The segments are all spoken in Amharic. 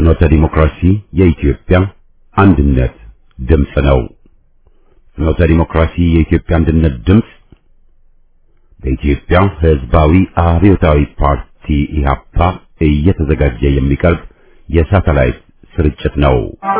ፍኖተ ዲሞክራሲ የኢትዮጵያ አንድነት ድምፅ ነው። ፍኖተ ዲሞክራሲ የኢትዮጵያ አንድነት ድምፅ በኢትዮጵያ ሕዝባዊ አብዮታዊ ፓርቲ ኢህአፓ እየተዘጋጀ የሚቀርብ የሳተላይት ስርጭት ነው።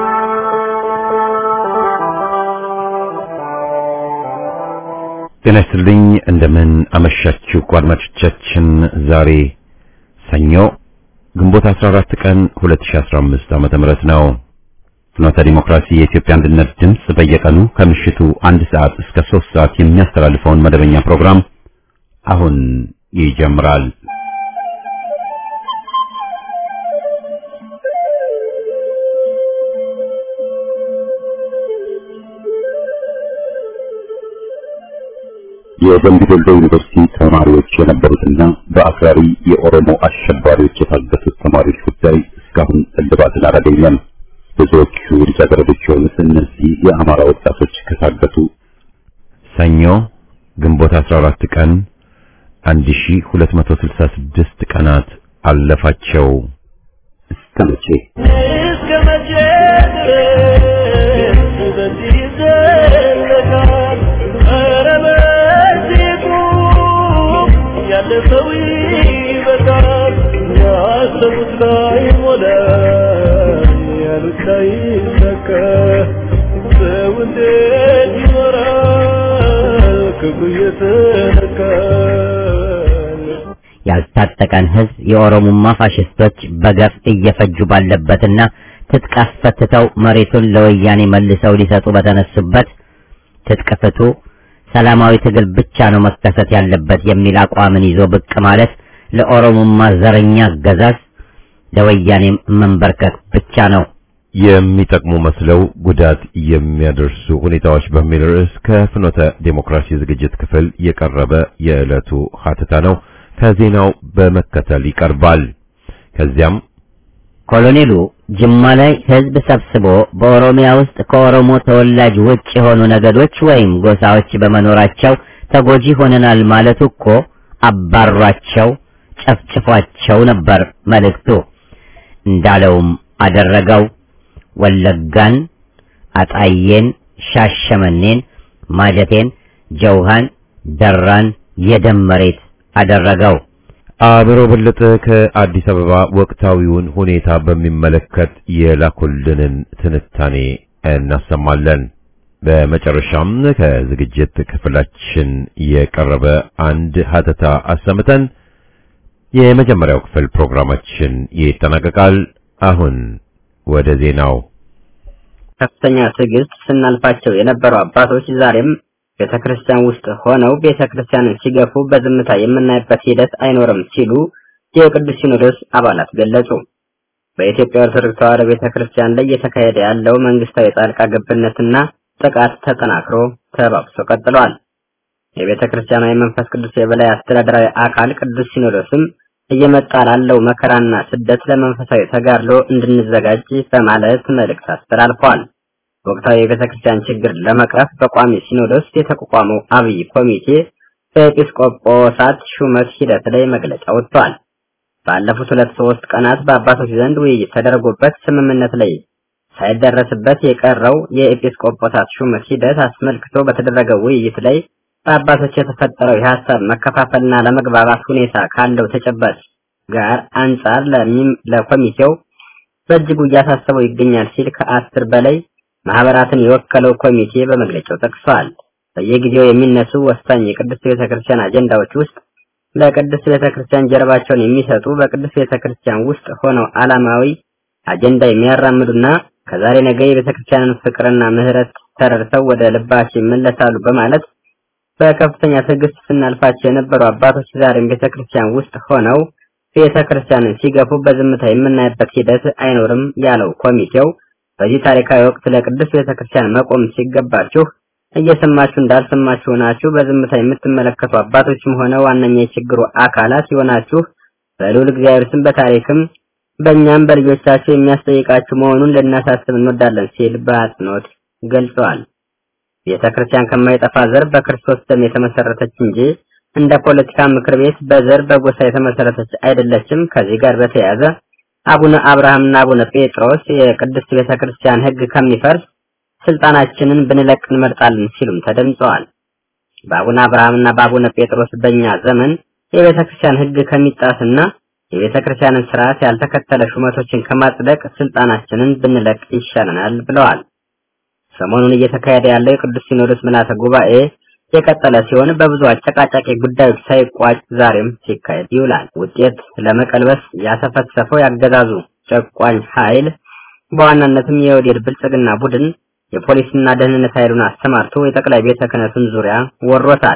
ጤና ይስጥልኝ። እንደምን አመሻችሁ አድማጮቻችን። ዛሬ ሰኞ ግንቦት 14 ቀን 2015 ዓመተ ምህረት ነው። ፍኖተ ዲሞክራሲ የኢትዮጵያ አንድነት ድምፅ በየቀኑ ከምሽቱ አንድ ሰዓት እስከ 3 ሰዓት የሚያስተላልፈውን መደበኛ ፕሮግራም አሁን ይጀምራል። የደምቢ ዶሎ ዩኒቨርሲቲ ተማሪዎች የነበሩትና በአክራሪ የኦሮሞ አሸባሪዎች የታገቱት ተማሪዎች ጉዳይ እስካሁን እልባትን አላገኘም። ብዙዎቹ ልጃገረዶች የሆኑት እነዚህ የአማራ ወጣቶች ከታገቱ ሰኞ ግንቦት 14 ቀን 1266 ቀናት አለፋቸው። እስከ መቼ እስከ መቼ ድረስ በዚህ ይዘለቃል? ኧረ በዚህ ቁም፣ ያለፈው ይበቃል። ያሰቡት ላይ ሞላ፣ ያሉት ላይ ሰከ ሰው እንዴት ይኖራል ክብሩ እየተነካል? ያልታጠቀን ሕዝብ የኦሮሞማ ፋሽስቶች በገፍ እየፈጁ ባለበትና ትጥቅ አስፈትተው መሬቱን ለወያኔ መልሰው ሊሰጡ በተነሱበት ትጥቅ ፍቱ፣ ሰላማዊ ትግል ብቻ ነው መከሰት ያለበት የሚል አቋምን ይዞ ብቅ ማለት ለኦሮሞማ ዘረኛ አገዛዝ ለወያኔም መንበርከክ ብቻ ነው። የሚጠቅሙ መስለው ጉዳት የሚያደርሱ ሁኔታዎች በሚል ርዕስ ከፍኖተ ዴሞክራሲ ዝግጅት ክፍል የቀረበ የዕለቱ ሀተታ ነው። ከዜናው በመከተል ይቀርባል። ከዚያም ኮሎኔሉ ጅማ ላይ ህዝብ ሰብስቦ በኦሮሚያ ውስጥ ከኦሮሞ ተወላጅ ውጭ የሆኑ ነገዶች ወይም ጎሳዎች በመኖራቸው ተጎጂ ሆነናል ማለቱ እኮ አባሯቸው፣ ጨፍጭፏቸው ነበር መልእክቱ። እንዳለውም አደረገው። ወለጋን፣ አጣዬን፣ ሻሸመኔን፣ ማጀቴን፣ ጀውሃን፣ ደራን የደም መሬት አደረገው። አብሮ በለጠ ከአዲስ አበባ ወቅታዊውን ሁኔታ በሚመለከት የላኩልንን ትንታኔ እናሰማለን። በመጨረሻም ከዝግጅት ክፍላችን የቀረበ አንድ ሀተታ አሰምተን የመጀመሪያው ክፍል ፕሮግራማችን ይጠናቀቃል። አሁን ወደ ዜናው። ከፍተኛ ትዕግስት ስናልፋቸው የነበሩ አባቶች ዛሬም ቤተ ክርስቲያን ውስጥ ሆነው ቤተ ክርስቲያንን ሲገፉ በዝምታ የምናይበት ሂደት አይኖርም ሲሉ የቅዱስ ሲኖዶስ አባላት ገለጹ። በኢትዮጵያ ኦርቶዶክስ ተዋሕዶ ቤተ ክርስቲያን ላይ እየተካሄደ ያለው መንግስታዊ ጣልቃ ገብነትና ጥቃት ተጠናክሮ ተባብሶ ቀጥሏል። የቤተ ክርስቲያኗ የመንፈስ ቅዱስ የበላይ አስተዳደራዊ አካል ቅዱስ ሲኖዶስም እየመጣ ላለው መከራና ስደት ለመንፈሳዊ ተጋድሎ እንድንዘጋጅ በማለት መልእክት አስተላልፏል። ወቅታዊ የቤተ ክርስቲያን ችግር ለመቅረፍ በቋሚ ሲኖዶስ የተቋቋመው አብይ ኮሚቴ በኤጲስቆጶሳት ሹመት ሂደት ላይ መግለጫ ወጥቷል። ባለፉት ሁለት ሶስት ቀናት በአባቶች ዘንድ ውይይት ተደርጎበት ስምምነት ላይ ሳይደረስበት የቀረው የኤጲስቆጶሳት ሹመት ሂደት አስመልክቶ በተደረገው ውይይት ላይ በአባቶች የተፈጠረው የሀሳብ መከፋፈልና ለመግባባት ሁኔታ ካለው ተጨባጭ ጋር አንጻር ለሚም ለኮሚቴው በእጅጉ እያሳሰበው ይገኛል ሲል ከአስር በላይ ማህበራትን የወከለው ኮሚቴ በመግለጫው ጠቅሷል። በየጊዜው የሚነሱ ወሳኝ የቅድስት ቤተክርስቲያን አጀንዳዎች ውስጥ ለቅድስት ቤተክርስቲያን ጀርባቸውን የሚሰጡ በቅድስት ቤተክርስቲያን ውስጥ ሆነው ዓላማዊ አጀንዳ የሚያራምዱና ከዛሬ ነገ የቤተክርስቲያንን ፍቅርና ምሕረት ተረድተው ወደ ልባቸው ይመለሳሉ በማለት በከፍተኛ ትዕግስት ስናልፋቸው የነበሩ አባቶች ዛሬም ቤተክርስቲያን ውስጥ ሆነው ቤተክርስቲያንን ሲገፉ በዝምታ የምናይበት ሂደት አይኖርም ያለው ኮሚቴው በዚህ ታሪካዊ ወቅት ለቅዱስ ቤተክርስቲያን መቆም ሲገባችሁ እየሰማችሁ እንዳልሰማችሁ ሆናችሁ በዝምታ የምትመለከቱ አባቶችም ሆነ ዋነኛ የችግሩ አካላት የሆናችሁ በልዑል እግዚአብሔር ስም በታሪክም በእኛም በልጆቻችሁ የሚያስጠይቃችሁ መሆኑን ልናሳስብ እንወዳለን ሲል በአጽንኦት ገልጸዋል። ቤተ ክርስቲያን ከማይጠፋ ዘር በክርስቶስ ደም የተመሰረተች እንጂ እንደ ፖለቲካ ምክር ቤት በዘር በጎሳ የተመሰረተች አይደለችም። ከዚህ ጋር በተያያዘ አቡነ አብርሃምና አቡነ ጴጥሮስ የቅድስት ቤተ ክርስቲያን ሕግ ከሚፈርስ ስልጣናችንን ብንለቅ እንመርጣለን ሲሉም ተደምጸዋል። በአቡነ አብርሃምና በአቡነ ጴጥሮስ በእኛ ዘመን የቤተ ክርስቲያን ሕግ ከሚጣስና የቤተ ክርስቲያንን ስርዓት ያልተከተለ ሹመቶችን ከማጽደቅ ስልጣናችንን ብንለቅ ይሻለናል ብለዋል። ሰሞኑን እየተካሄደ ያለው የቅዱስ ሲኖዶስ ምልዓተ ጉባኤ የቀጠለ ሲሆን በብዙ አጨቃጫቂ ጉዳዮች ሳይቋጭ ዛሬም ሲካሄድ ይውላል። ውጤት ለመቀልበስ ያሰፈሰፈው ያገዛዙ ጨቋኝ ኃይል በዋናነትም የወዴድ ብልጽግና ቡድን የፖሊስና ደህንነት ኃይሉን አሰማርቶ የጠቅላይ ቤተ ክህነቱን ዙሪያ ወሮታል።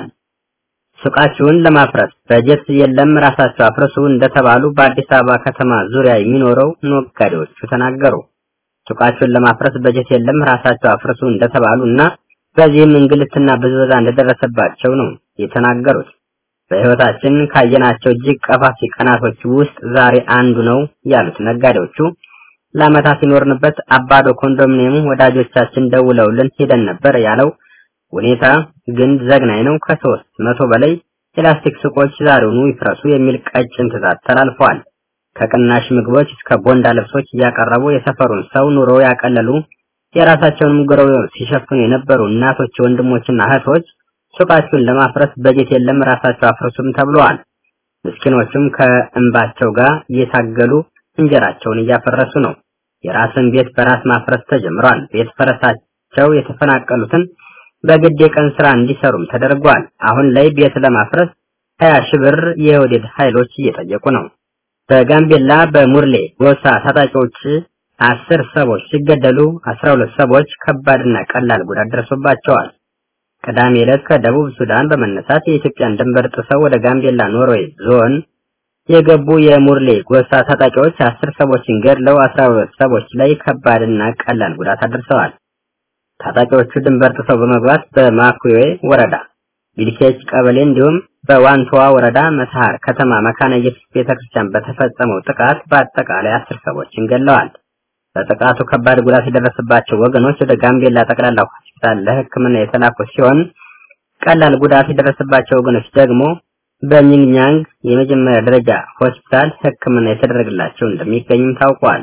ሱቃችሁን ለማፍረስ በጀት የለም ራሳቸው አፍርሱ እንደተባሉ በአዲስ አበባ ከተማ ዙሪያ የሚኖረው ነጋዴዎቹ ተናገሩ። ሱቃችሁን ለማፍረስ በጀት የለም ራሳቸው አፍርሱ እንደተባሉ እና በዚህም እንግልትና ብዝበዛ እንደደረሰባቸው ነው የተናገሩት። በሕይወታችን ካየናቸው እጅግ ቀፋፊ ቀናቶች ውስጥ ዛሬ አንዱ ነው ያሉት ነጋዴዎቹ ለዓመታት ሲኖርንበት አባዶ ኮንዶሚኒየም ወዳጆቻችን ደውለውልን ሄደን ነበር ያለው ሁኔታ ግን ዘግናኝ ነው። ከሶስት መቶ በላይ የላስቲክ ሱቆች ዛሬውኑ ይፍረሱ የሚል ቀጭን ትዕዛዝ ተላልፈዋል። ከቅናሽ ምግቦች እስከ ቦንዳ ልብሶች እያቀረቡ የሰፈሩን ሰው ኑሮ ያቀለሉ የራሳቸውንም ጉረው ሲሸፍኑ የነበሩ እናቶች፣ ወንድሞችና እህቶች ሱቃቸውን ለማፍረስ በጀት የለም ራሳቸው አፍርሱም ተብለዋል። ምስኪኖቹም ከእንባቸው ጋር እየታገሉ እንጀራቸውን እያፈረሱ ነው። የራስን ቤት በራስ ማፍረስ ተጀምሯል። ቤት ፈረሳቸው የተፈናቀሉትን በግድ የቀን ስራ እንዲሰሩም ተደርጓል። አሁን ላይ ቤት ለማፍረስ ሀያ ሺህ ብር የወዴድ ኃይሎች እየጠየቁ ነው። በጋምቤላ በሙርሌ ጎሳ ታጣቂዎች አስር ሰዎች ሲገደሉ አስራ ሁለት ሰዎች ከባድና ቀላል ጉዳት ደርሶባቸዋል። ቅዳሜ ዕለት ከደቡብ ሱዳን በመነሳት የኢትዮጵያን ድንበር ጥሰው ወደ ጋምቤላ ኖርዌይ ዞን የገቡ የሙርሌ ጎሳ ታጣቂዎች አስር ሰዎችን ገድለው አስራ ሁለት ሰዎች ላይ ከባድና ቀላል ጉዳት አድርሰዋል። ታጣቂዎቹ ድንበር ጥሰው በመግባት በማኩዌ ወረዳ ቢልኬች ቀበሌ እንዲሁም በዋንቶዋ ወረዳ መተሃር ከተማ መካነ ኢየሱስ ቤተክርስቲያን በተፈጸመው ጥቃት በአጠቃላይ አስር ሰዎችን ገድለዋል። በጥቃቱ ከባድ ጉዳት የደረሰባቸው ወገኖች ወደ ጋምቤላ ጠቅላላ ሆስፒታል ለሕክምና የተላኩ ሲሆን ቀላል ጉዳት የደረሰባቸው ወገኖች ደግሞ በሚንግኛንግ የመጀመሪያ ደረጃ ሆስፒታል ሕክምና የተደረገላቸው እንደሚገኝም ታውቋል።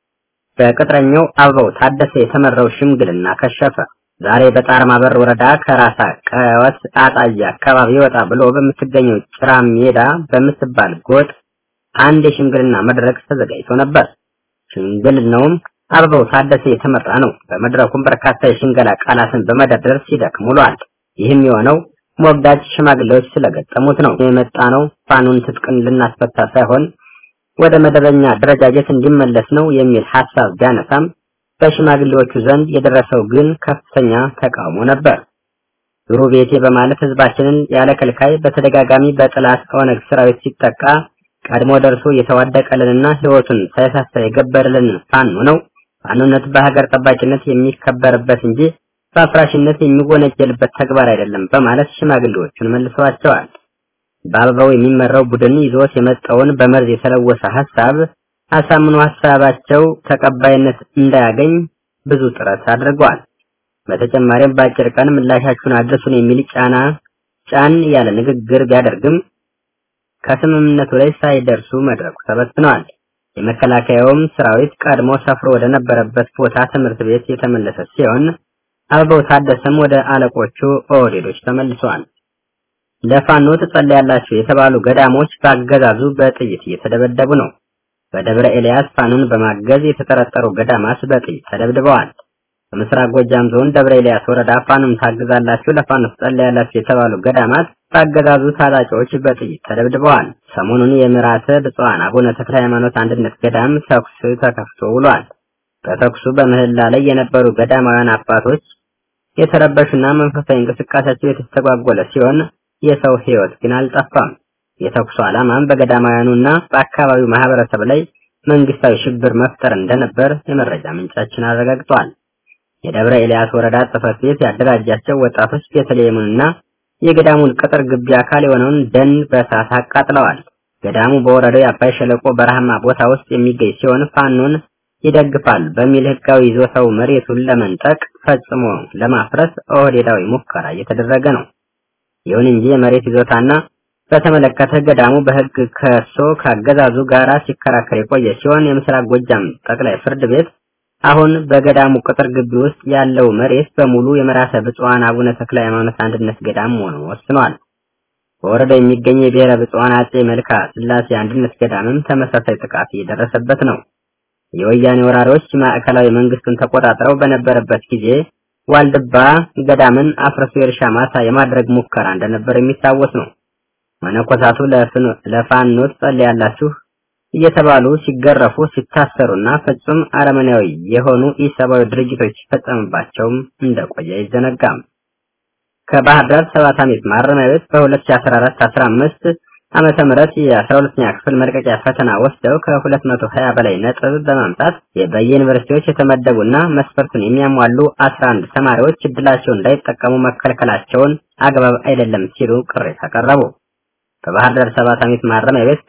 በቅጥረኛው አበባው ታደሰ የተመራው ሽምግልና ከሸፈ። ዛሬ በጣርማ በር ወረዳ ከራሳ ቀወት አጣያ አካባቢ ወጣ ብሎ በምትገኘው ጭራ ሜዳ በምትባል ጎጥ አንድ የሽምግልና መድረክ ተዘጋጅቶ ነበር። ሽምግልናውም አበባው ታደሰ የተመራ ነው። በመድረኩም በርካታ የሽንገላ ቃላትን በመደርደር ሲደክም ውሏል። ይህም የሆነው ሞጋጅ ሽማግሌዎች ስለገጠሙት ነው። የመጣ ነው ፋኑን ትጥቅን ልናስፈታ ሳይሆን ወደ መደበኛ አደረጃጀት እንዲመለስ ነው የሚል ሐሳብ ቢያነሳም በሽማግሌዎቹ ዘንድ የደረሰው ግን ከፍተኛ ተቃውሞ ነበር። ዙሩ ቤቴ በማለት ህዝባችንን ያለ ከልካይ በተደጋጋሚ በጥላት ኦነግ ሰራዊት ሲጠቃ ቀድሞ ደርሶ የተዋደቀልንና ህይወቱን ሳይሳሳ የገበረልን ፋኖ ነው። ፋኖነት በሀገር ጠባቂነት የሚከበርበት እንጂ በአፍራሽነት የሚወነጀልበት ተግባር አይደለም በማለት ሽማግሌዎቹን መልሰዋቸዋል። በአበባው የሚመራው ቡድን ይዞት የመጣውን በመርዝ የተለወሰ ሀሳብ አሳምኖ ሀሳባቸው ተቀባይነት እንዳያገኝ ብዙ ጥረት አድርገዋል። በተጨማሪም በአጭር ቀን ምላሻችሁን አድርሱን የሚል ጫና ጫን ያለ ንግግር ቢያደርግም ከስምምነቱ ላይ ሳይደርሱ መድረኩ ተበትነዋል። የመከላከያውም ሰራዊት ቀድሞ ሰፍሮ ወደ ነበረበት ቦታ ትምህርት ቤት የተመለሰ ሲሆን አበባው ታደሰም ወደ አለቆቹ ኦህዴዶች ተመልሰዋል። ለፋኖ ትጸልያላችሁ የተባሉ ገዳሞች በአገዛዙ በጥይት እየተደበደቡ ነው። በደብረ ኤልያስ ፋኖን በማገዝ የተጠረጠሩ ገዳማት በጥይት ተደብድበዋል። በምስራቅ ጎጃም ዞን ደብረ ኤልያስ ወረዳ ፋኖን ታግዛላችሁ፣ ለፋኖ ትጸልያላችሁ የተባሉ ገዳማት በአገዛዙ ታጣቂዎች በጥይት ተደብድበዋል። ሰሞኑን የምራተ ብፁዓን አቡነ ተክለ ሃይማኖት አንድነት ገዳም ተኩስ ተከፍቶ ውሏል። በተኩሱ በምህላ ላይ የነበሩ ገዳማውያን አባቶች የተረበሹና መንፈሳዊ እንቅስቃሴያቸው የተስተጓጎለ ሲሆን የሰው ሕይወት ግን አልጠፋም። የተኩሱ ዓላማም በገዳማውያኑና በአካባቢው ማህበረሰብ ላይ መንግስታዊ ሽብር መፍጠር እንደነበር የመረጃ ምንጫችን አረጋግጧል። የደብረ ኤልያስ ወረዳ ጽሕፈት ቤት ያደራጃቸው ወጣቶች ቤተልሔሙንና የገዳሙን ቅጥር ግቢ አካል የሆነውን ደን በእሳት አቃጥለዋል። ገዳሙ በወረዳው የአባይ ሸለቆ በረሃማ ቦታ ውስጥ የሚገኝ ሲሆን ፋኖን ይደግፋል በሚል ህጋዊ ይዞታው መሬቱን ለመንጠቅ ፈጽሞ ለማፍረስ ኦህዴዳዊ ሙከራ እየተደረገ ነው። ይሁን እንጂ የመሬት ይዞታና በተመለከተ ገዳሙ በሕግ ከሶ ከአገዛዙ ጋር ሲከራከር የቆየ ሲሆን የምስራቅ ጎጃም ጠቅላይ ፍርድ ቤት አሁን በገዳሙ ቅጥር ግቢ ውስጥ ያለው መሬት በሙሉ የመራሰ ብፁዓን አቡነ ተክለ ሃይማኖት አንድነት ገዳም መሆኑን ወስኗል። በወረዳው የሚገኝ የብሔረ ብፁዓን አጼ መልካ ስላሴ አንድነት ገዳምም ተመሳሳይ ጥቃት እየደረሰበት ነው። የወያኔ ወራሪዎች ማዕከላዊ መንግስቱን ተቆጣጥረው በነበረበት ጊዜ ዋልድባ ገዳምን አፍርሶ የእርሻ ማሳ የማድረግ ሙከራ እንደነበር የሚታወስ ነው። መነኮሳቱ ለፋኖ ትጸልያላችሁ እየተባሉ ሲገረፉ ሲታሰሩና ፍጹም አረመኔያዊ የሆኑ ኢሰብአዊ ድርጊቶች ሲፈጸምባቸውም እንደቆየ አይዘነጋም። ከባህር ዳር ሰባት ዓመት ማረሚያ ቤት በ2014-15 ዓመተ ምህረት የ12ኛ ክፍል መልቀቂያ ፈተና ወስደው ከ220 በላይ ነጥብ በማምጣት በየዩኒቨርሲቲዎች የተመደቡና መስፈርቱን የሚያሟሉ 11 ተማሪዎች እድላቸውን እንዳይጠቀሙ መከልከላቸውን አግባብ አይደለም ሲሉ ቅሬታ አቀረቡ። በባህር ዳር ሰባት ዓመት ማረሚያ ቤት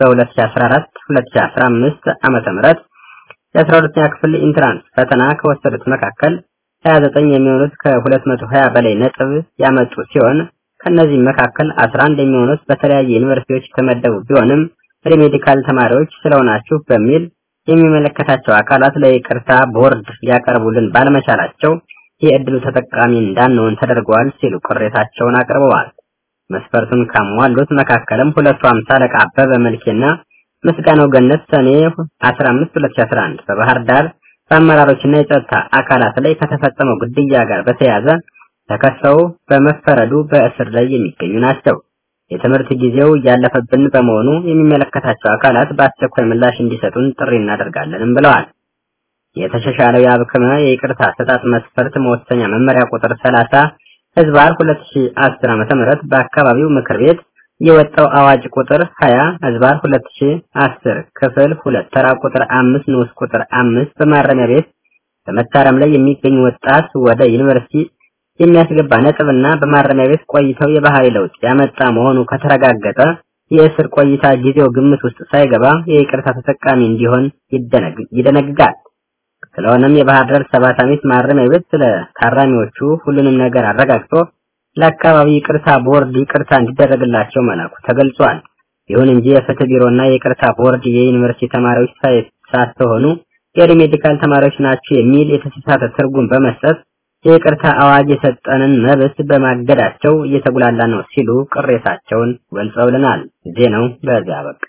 በ2014-2015 ዓመተ ምህረት የ12ኛ ክፍል ኢንትራንስ ፈተና ከወሰዱት መካከል 29 የሚሆኑት ከ220 በላይ ነጥብ ያመጡ ሲሆን ከነዚህ መካከል 11 የሚሆኑት በተለያየ ዩኒቨርሲቲዎች የተመደቡ ቢሆንም ሪሜዲካል ተማሪዎች ስለሆናችሁ በሚል የሚመለከታቸው አካላት ለይቅርታ ቦርድ ሊያቀርቡልን ባለመቻላቸው የእድሉ ተጠቃሚ እንዳንሆን ተደርገዋል ሲሉ ቅሬታቸውን አቅርበዋል። መስፈርቱን ካሟሉት መካከልም ሁለቱ አምሳ አለቃ አበበ መልኬና ምስጋናው ገነት ሰኔ 15 2011 በባህር ዳር በአመራሮችና የጸጥታ አካላት ላይ ከተፈጸመው ግድያ ጋር በተያያዘ ተከሰው በመፈረዱ በእስር ላይ የሚገኙ ናቸው። የትምህርት ጊዜው እያለፈብን በመሆኑ የሚመለከታቸው አካላት በአስቸኳይ ምላሽ እንዲሰጡን ጥሪ እናደርጋለንም ብለዋል። የተሻሻለው የአብክመ የይቅርታ አሰጣጥ መስፈርት መወሰኛ መመሪያ ቁጥር 30 ህዝባር 2010 ዓመተ ምህረት በአካባቢው ምክር ቤት የወጣው አዋጅ ቁጥር 20 ህዝባር 2010 ክፍል 2 ተራ ቁጥር 5 ንዑስ ቁጥር 5 በማረሚያ ቤት በመታረም ላይ የሚገኝ ወጣት ወደ ዩኒቨርሲቲ የሚያስገባ ነጥብና በማረሚያ ቤት ቆይተው የባህሪ ለውጥ ያመጣ መሆኑ ከተረጋገጠ የእስር ቆይታ ጊዜው ግምት ውስጥ ሳይገባ የይቅርታ ተጠቃሚ እንዲሆን ይደነግጋል። ስለሆነም የባህር ዳር ሰባት ዓመት ማረሚያ ቤት ስለ ታራሚዎቹ ሁሉንም ነገር አረጋግጦ ለአካባቢ ይቅርታ ቦርድ ይቅርታ እንዲደረግላቸው መላኩ ተገልጿል። ይሁን እንጂ የፍትህ ቢሮና የይቅርታ ቦርድ የዩኒቨርሲቲ ተማሪዎች ሳትሆኑ የሪሜዲካል ተማሪዎች ናቸው የሚል የተሳሳተ ትርጉም በመስጠት የይቅርታ አዋጅ የሰጠንን መብት በማገዳቸው እየተጉላላ ነው ሲሉ ቅሬታቸውን ገልጸውልናል። ዜናው በዚያ በቃ።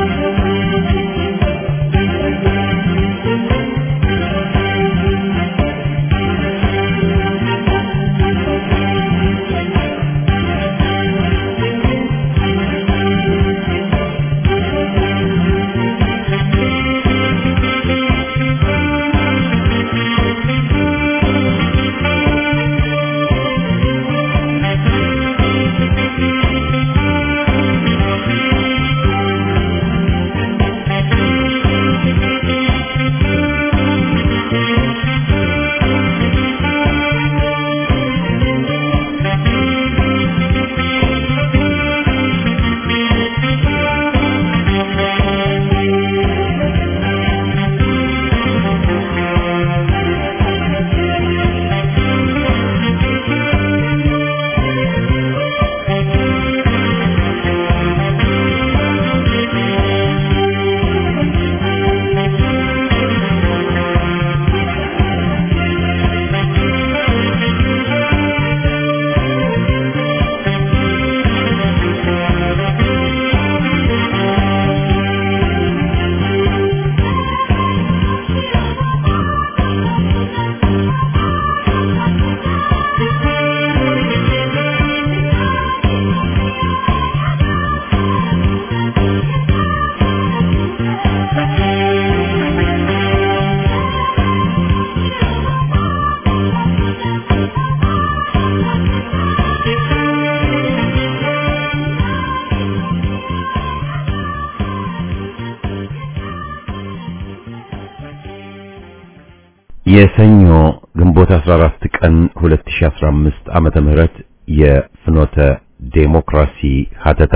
የሰኞ ግንቦት 14 ቀን 2015 ዓመተ ምህረት የፍኖተ ዴሞክራሲ ሀተታ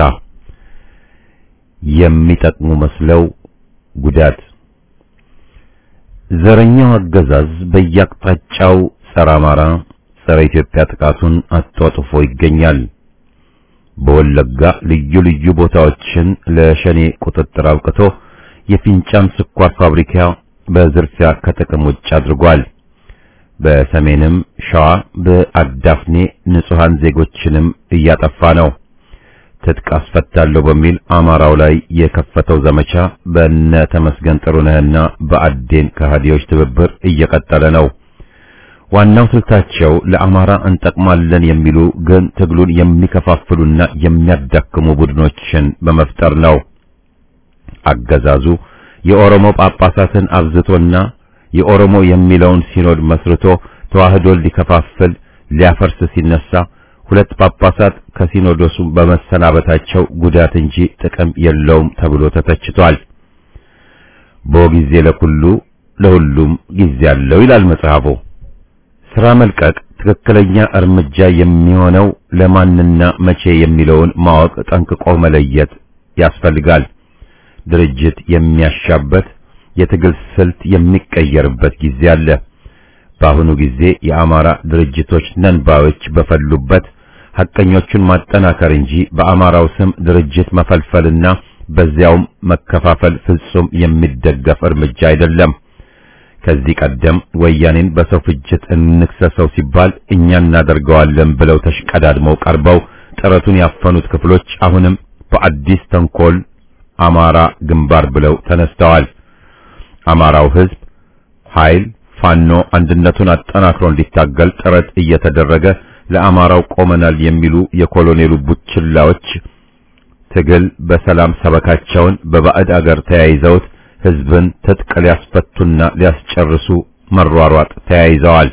የሚጠቅሙ መስለው ጉዳት ዘረኛው አገዛዝ በየአቅጣጫው ጸረ አማራ፣ ጸረ ኢትዮጵያ ጥቃቱን አጧጥፎ ይገኛል። በወለጋ ልዩ ልዩ ቦታዎችን ለሸኔ ቁጥጥር አብቅቶ የፊንጫን ስኳር ፋብሪካ በዝርፊያ ከጥቅም ውጭ አድርጓል። በሰሜንም ሸዋ በአዳፍኔ ንጹሃን ዜጎችንም እያጠፋ ነው። ትጥቅ አስፈታለሁ በሚል አማራው ላይ የከፈተው ዘመቻ በነ ተመስገን ጥሩነህና በአዴን ከሃዲዎች ትብብር እየቀጠለ ነው። ዋናው ስልታቸው ለአማራ እንጠቅማለን የሚሉ ግን ትግሉን የሚከፋፍሉና የሚያዳክሙ ቡድኖችን በመፍጠር ነው። አገዛዙ የኦሮሞ ጳጳሳትን አብዝቶና የኦሮሞ የሚለውን ሲኖድ መስርቶ ተዋህዶን ሊከፋፍል ሊያፈርስ ሲነሳ ሁለት ጳጳሳት ከሲኖዶሱ በመሰናበታቸው ጉዳት እንጂ ጥቅም የለውም ተብሎ ተተችቷል። በጊዜ ለኩሉ ለሁሉም ጊዜ አለው ይላል መጽሐፉ። ስራ መልቀቅ ትክክለኛ እርምጃ የሚሆነው ለማንና መቼ የሚለውን ማወቅ ጠንቅቆ መለየት ያስፈልጋል። ድርጅት የሚያሻበት የትግል ስልት የሚቀየርበት ጊዜ አለ። በአሁኑ ጊዜ የአማራ ድርጅቶች ነንባዮች በፈሉበት ሐቀኞቹን ማጠናከር እንጂ በአማራው ስም ድርጅት መፈልፈልና በዚያውም መከፋፈል ፍጹም የሚደገፍ እርምጃ አይደለም። ከዚህ ቀደም ወያኔን በሰው ፍጅት እንክሰሰው ሲባል እኛ እናደርገዋለን ብለው ተሽቀዳድመው ቀርበው ጥረቱን ያፈኑት ክፍሎች አሁንም በአዲስ ተንኮል አማራ ግንባር ብለው ተነስተዋል። አማራው ሕዝብ ኃይል ፋኖ አንድነቱን አጠናክሮ እንዲታገል ጥረት እየተደረገ ለአማራው ቆመናል የሚሉ የኮሎኔሉ ቡችላዎች ትግል በሰላም ሰበካቸውን በባዕድ አገር ተያይዘውት ሕዝብን ትጥቅ ሊያስፈቱና ሊያስጨርሱ መሯሯጥ ተያይዘዋል።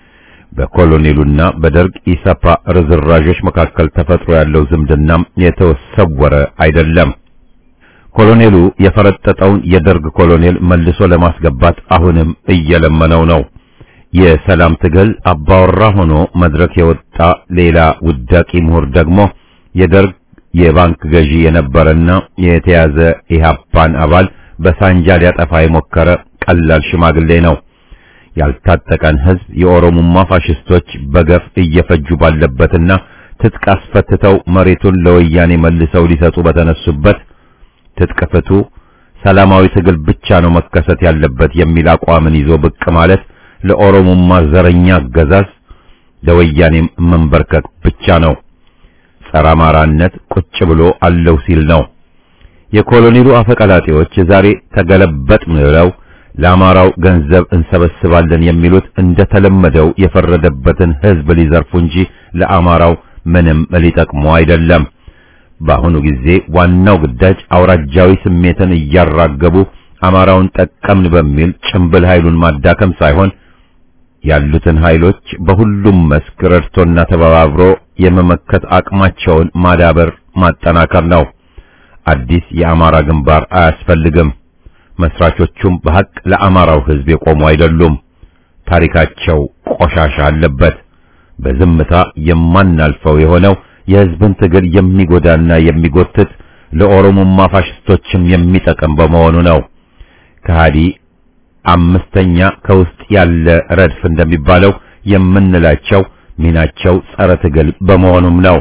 በኮሎኔሉና በደርግ ኢሰፓ ርዝራዦች መካከል ተፈጥሮ ያለው ዝምድናም የተሰወረ አይደለም። ኮሎኔሉ የፈረጠጠውን የደርግ ኮሎኔል መልሶ ለማስገባት አሁንም እየለመነው ነው። የሰላም ትግል አባወራ ሆኖ መድረክ የወጣ ሌላ ውዳቂ ምሁር ደግሞ የደርግ የባንክ ገዢ የነበረና የተያዘ ኢህአፓን አባል በሳንጃ ሊያጠፋ የሞከረ ቀላል ሽማግሌ ነው። ያልታጠቀን ሕዝብ የኦሮሞማ ፋሽስቶች በገፍ እየፈጁ ባለበትና ትጥቅ አስፈትተው መሬቱን ለወያኔ መልሰው ሊሰጡ በተነሱበት ትጥቅ ፍቱ፣ ሰላማዊ ትግል ብቻ ነው መከሰት ያለበት የሚል አቋምን ይዞ ብቅ ማለት ለኦሮሞማ ዘረኛ አገዛዝ ለወያኔም መንበርከክ ብቻ ነው። ጸረ አማራነት ቁጭ ብሎ አለው ሲል ነው። የኮሎኔሉ አፈቀላጤዎች ዛሬ ተገለበጥ ብለው ለአማራው ገንዘብ እንሰበስባለን የሚሉት እንደተለመደው የፈረደበትን ሕዝብ ሊዘርፉ እንጂ ለአማራው ምንም ሊጠቅሙ አይደለም። በአሁኑ ጊዜ ዋናው ግዳጅ አውራጃዊ ስሜትን እያራገቡ አማራውን ጠቀምን በሚል ጭምብል ኃይሉን ማዳከም ሳይሆን ያሉትን ኃይሎች በሁሉም መስክ ረድቶና ተባባብሮ የመመከት አቅማቸውን ማዳበር ማጠናከር ነው። አዲስ የአማራ ግንባር አያስፈልግም። መስራቾቹም በሐቅ ለአማራው ሕዝብ የቆሙ አይደሉም። ታሪካቸው ቆሻሻ አለበት። በዝምታ የማናልፈው የሆነው የሕዝብን ትግል የሚጎዳና የሚጎትት ለኦሮሞማ ፋሽስቶችም የሚጠቅም በመሆኑ ነው። ከሃዲ አምስተኛ ከውስጥ ያለ ረድፍ እንደሚባለው የምንላቸው ሚናቸው ጸረ ትግል በመሆኑም ነው።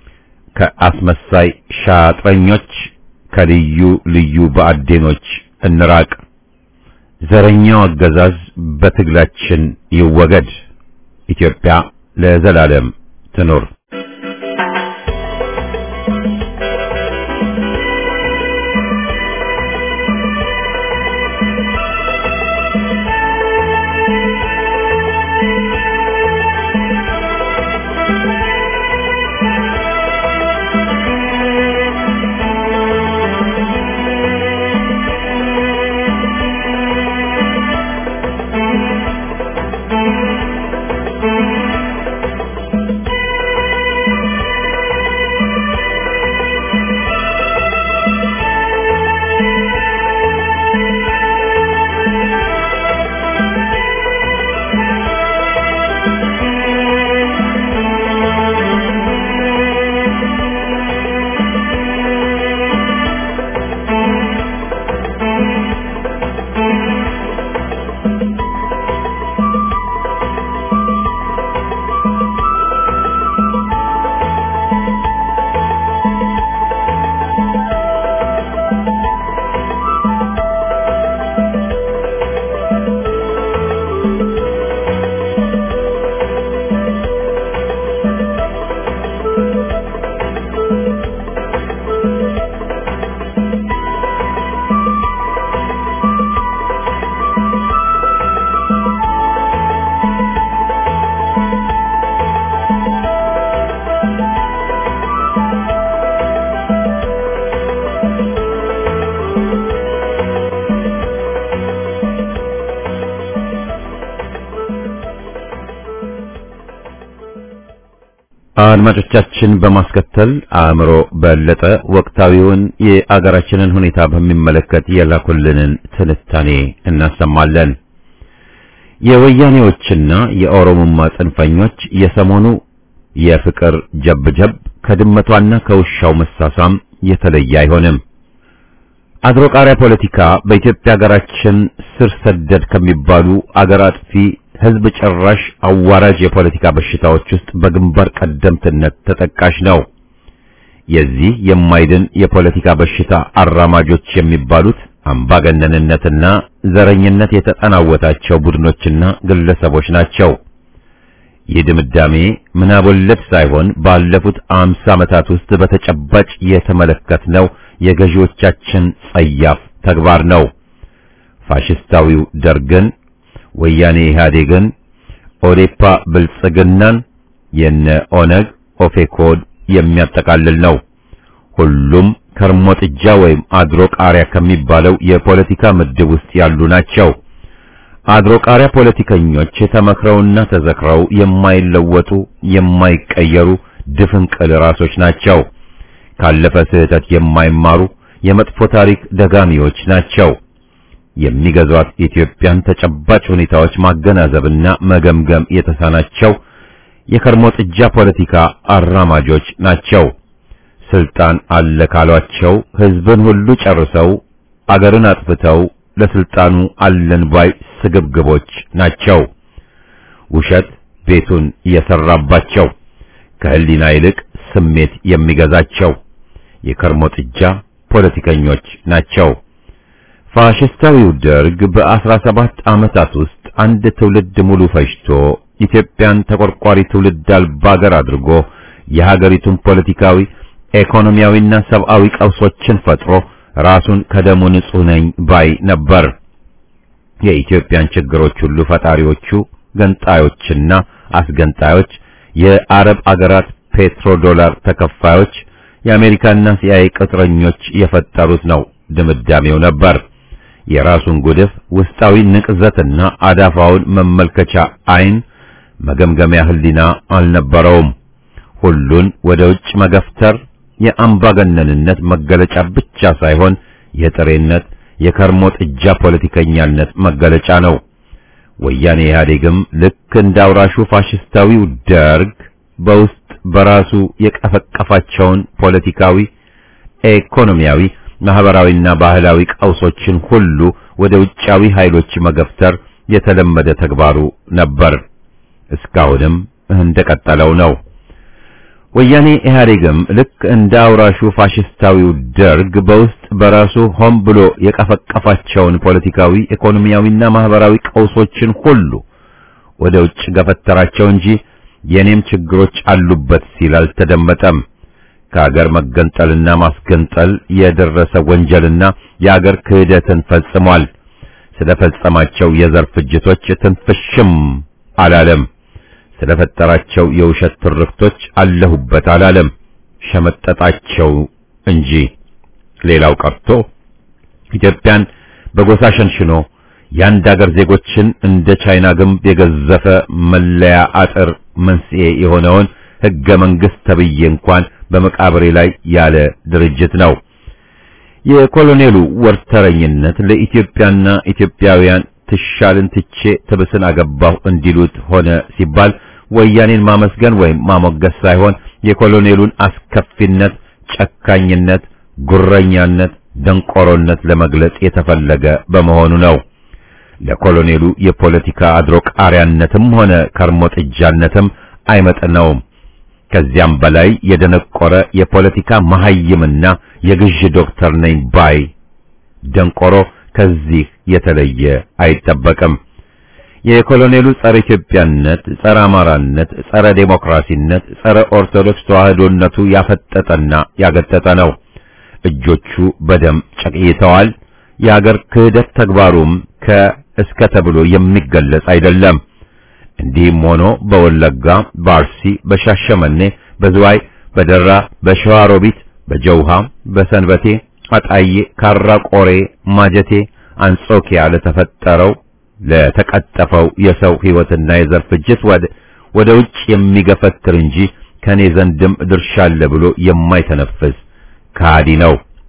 ከአስመሳይ ሻጥረኞች ከልዩ ልዩ በአዴኖች እንራቅ። ዘረኛው አገዛዝ በትግላችን ይወገድ። ኢትዮጵያ ለዘላለም ትኑር። አድማጮቻችን በማስከተል አእምሮ በለጠ ወቅታዊውን የአገራችንን ሁኔታ በሚመለከት የላኩልንን ትንታኔ እናሰማለን። የወያኔዎችና የኦሮሞማ ጽንፈኞች የሰሞኑ የፍቅር ጀብጀብ ከድመቷና ከውሻው መሳሳም የተለየ አይሆንም። አድሮ ቃሪያ ፖለቲካ በኢትዮጵያ ሀገራችን ስር ሰደድ ከሚባሉ አገር አጥፊ ህዝብ ጨራሽ አዋራጅ የፖለቲካ በሽታዎች ውስጥ በግንባር ቀደምትነት ተጠቃሽ ነው። የዚህ የማይድን የፖለቲካ በሽታ አራማጆች የሚባሉት አምባገነንነትና ዘረኝነት የተጠናወታቸው ቡድኖችና ግለሰቦች ናቸው። ይህ ድምዳሜ ምናብ ወለድ ሳይሆን ባለፉት አምሳ ዓመታት ውስጥ በተጨባጭ የተመለከትነው የገዢዎቻችን ጸያፍ ተግባር ነው። ፋሽስታዊው ደርግን፣ ወያኔ ኢህአዴግን፣ ኦዴፓ ብልጽግናን፣ የነ ኦነግ ኦፌኮድ የሚያጠቃልል ነው። ሁሉም ከርሞ ጥጃ ወይም አድሮ ቃሪያ ከሚባለው የፖለቲካ ምድብ ውስጥ ያሉ ናቸው። አድሮ ቃሪያ ፖለቲከኞች ተመክረውና ተዘክረው የማይለወጡ የማይቀየሩ ድፍንቅል ራሶች ናቸው። ካለፈ ስህተት የማይማሩ የመጥፎ ታሪክ ደጋሚዎች ናቸው። የሚገዟት ኢትዮጵያን ተጨባጭ ሁኔታዎች ማገናዘብና መገምገም የተሳናቸው የከርሞ ጥጃ ፖለቲካ አራማጆች ናቸው። ስልጣን አለ ካሏቸው ህዝብን ሁሉ ጨርሰው አገርን አጥፍተው ለስልጣኑ አለን ባይ ስግብግቦች ናቸው። ውሸት ቤቱን የሰራባቸው ከህሊና ይልቅ ስሜት የሚገዛቸው የከርሞ ጥጃ ፖለቲከኞች ናቸው። ፋሽስታዊው ደርግ በአስራ ሰባት ዓመታት ውስጥ አንድ ትውልድ ሙሉ ፈጅቶ ኢትዮጵያን ተቆርቋሪ ትውልድ አልባ አገር አድርጎ የሀገሪቱን ፖለቲካዊ፣ ኢኮኖሚያዊና ሰብአዊ ቀውሶችን ፈጥሮ ራሱን ከደሙ ንጹህ ነኝ ባይ ነበር። የኢትዮጵያን ችግሮች ሁሉ ፈጣሪዎቹ ገንጣዮችና አስገንጣዮች፣ የአረብ አገራት ፔትሮ ዶላር ተከፋዮች፣ የአሜሪካና ሲአይኤ ቅጥረኞች የፈጠሩት ነው ድምዳሜው ነበር። የራሱን ጉድፍ ውስጣዊ ንቅዘትና አዳፋውን መመልከቻ አይን መገምገሚያ ህሊና አልነበረውም። ሁሉን ወደ ውጭ መገፍተር የአምባገነንነት መገለጫ ብቻ ሳይሆን የጥሬነት የከርሞ ጥጃ ፖለቲከኛነት መገለጫ ነው። ወያኔ ኢህአዴግም ልክ እንደ አውራሹ ፋሽስታዊው ደርግ በውስጥ በራሱ የቀፈቀፋቸውን ፖለቲካዊ፣ ኢኮኖሚያዊ፣ ማህበራዊና ባህላዊ ቀውሶችን ሁሉ ወደ ውጫዊ ኃይሎች መገፍተር የተለመደ ተግባሩ ነበር። እስካሁንም እንደቀጠለው ነው። ወያኔ ኢህአዴግም ልክ እንደ አውራሹ ፋሽስታዊው ደርግ በውስጥ በራሱ ሆን ብሎ የቀፈቀፋቸውን ፖለቲካዊ፣ ኢኮኖሚያዊና ማህበራዊ ቀውሶችን ሁሉ ወደ ውጭ ገፈተራቸው እንጂ የኔም ችግሮች አሉበት ሲል አልተደመጠም። ከአገር መገንጠልና ማስገንጠል የደረሰ ወንጀልና የአገር ክህደትን ፈጽሟል። ስለፈጸማቸው የዘር ፍጅቶች ትንፍሽም አላለም። ስለፈጠራቸው የውሸት ትርክቶች አለሁበት አላለም። ሸመጠጣቸው እንጂ ሌላው ቀርቶ ኢትዮጵያን በጎሳ ሸንሽኖ የአንድ አገር ዜጎችን እንደ ቻይና ግንብ የገዘፈ መለያ አጥር መንስኤ የሆነውን ሕገ መንግሥት ተብዬ እንኳን በመቃብሬ ላይ ያለ ድርጅት ነው። የኮሎኔሉ ወርተረኝነት ለኢትዮጵያና ኢትዮጵያውያን ትሻልን ትቼ ትብስን አገባሁ እንዲሉት ሆነ ሲባል ወያኔን ማመስገን ወይም ማሞገስ ሳይሆን የኮሎኔሉን አስከፊነት፣ ጨካኝነት፣ ጉረኛነት፣ ደንቆሮነት ለመግለጽ የተፈለገ በመሆኑ ነው። ለኮሎኔሉ የፖለቲካ አድሮ ቃሪያነትም ሆነ ከርሞ ጥጃነትም አይመጥነውም። ከዚያም በላይ የደነቆረ የፖለቲካ መሐይምና የግዥ ዶክተር ነኝ ባይ ደንቆሮ ከዚህ የተለየ አይጠበቅም። የኮሎኔሉ ጸረ ኢትዮጵያነት፣ ጸረ አማራነት፣ ጸረ ዴሞክራሲነት፣ ጸረ ኦርቶዶክስ ተዋህዶነቱ ያፈጠጠና ያገጠጠ ነው። እጆቹ በደም ጨቅይተዋል። የአገር ክህደት ተግባሩም ከእስከ ተብሎ የሚገለጽ አይደለም። እንዲህም ሆኖ በወለጋ፣ በአርሲ፣ በሻሸመኔ፣ በዝዋይ፣ በደራ፣ በሸዋሮቢት፣ በጀውሃ፣ በሰንበቴ፣ አጣዬ፣ ካራ ቆሬ፣ ማጀቴ፣ አንጾኪያ ለተፈጠረው ለተቀጠፈው የሰው ሕይወትና የዘር ፍጅት ወደ ወደ ውጭ የሚገፈትር እንጂ ከኔ ዘንድም ድርሻ አለ ብሎ የማይተነፍስ ከሃዲ ነው።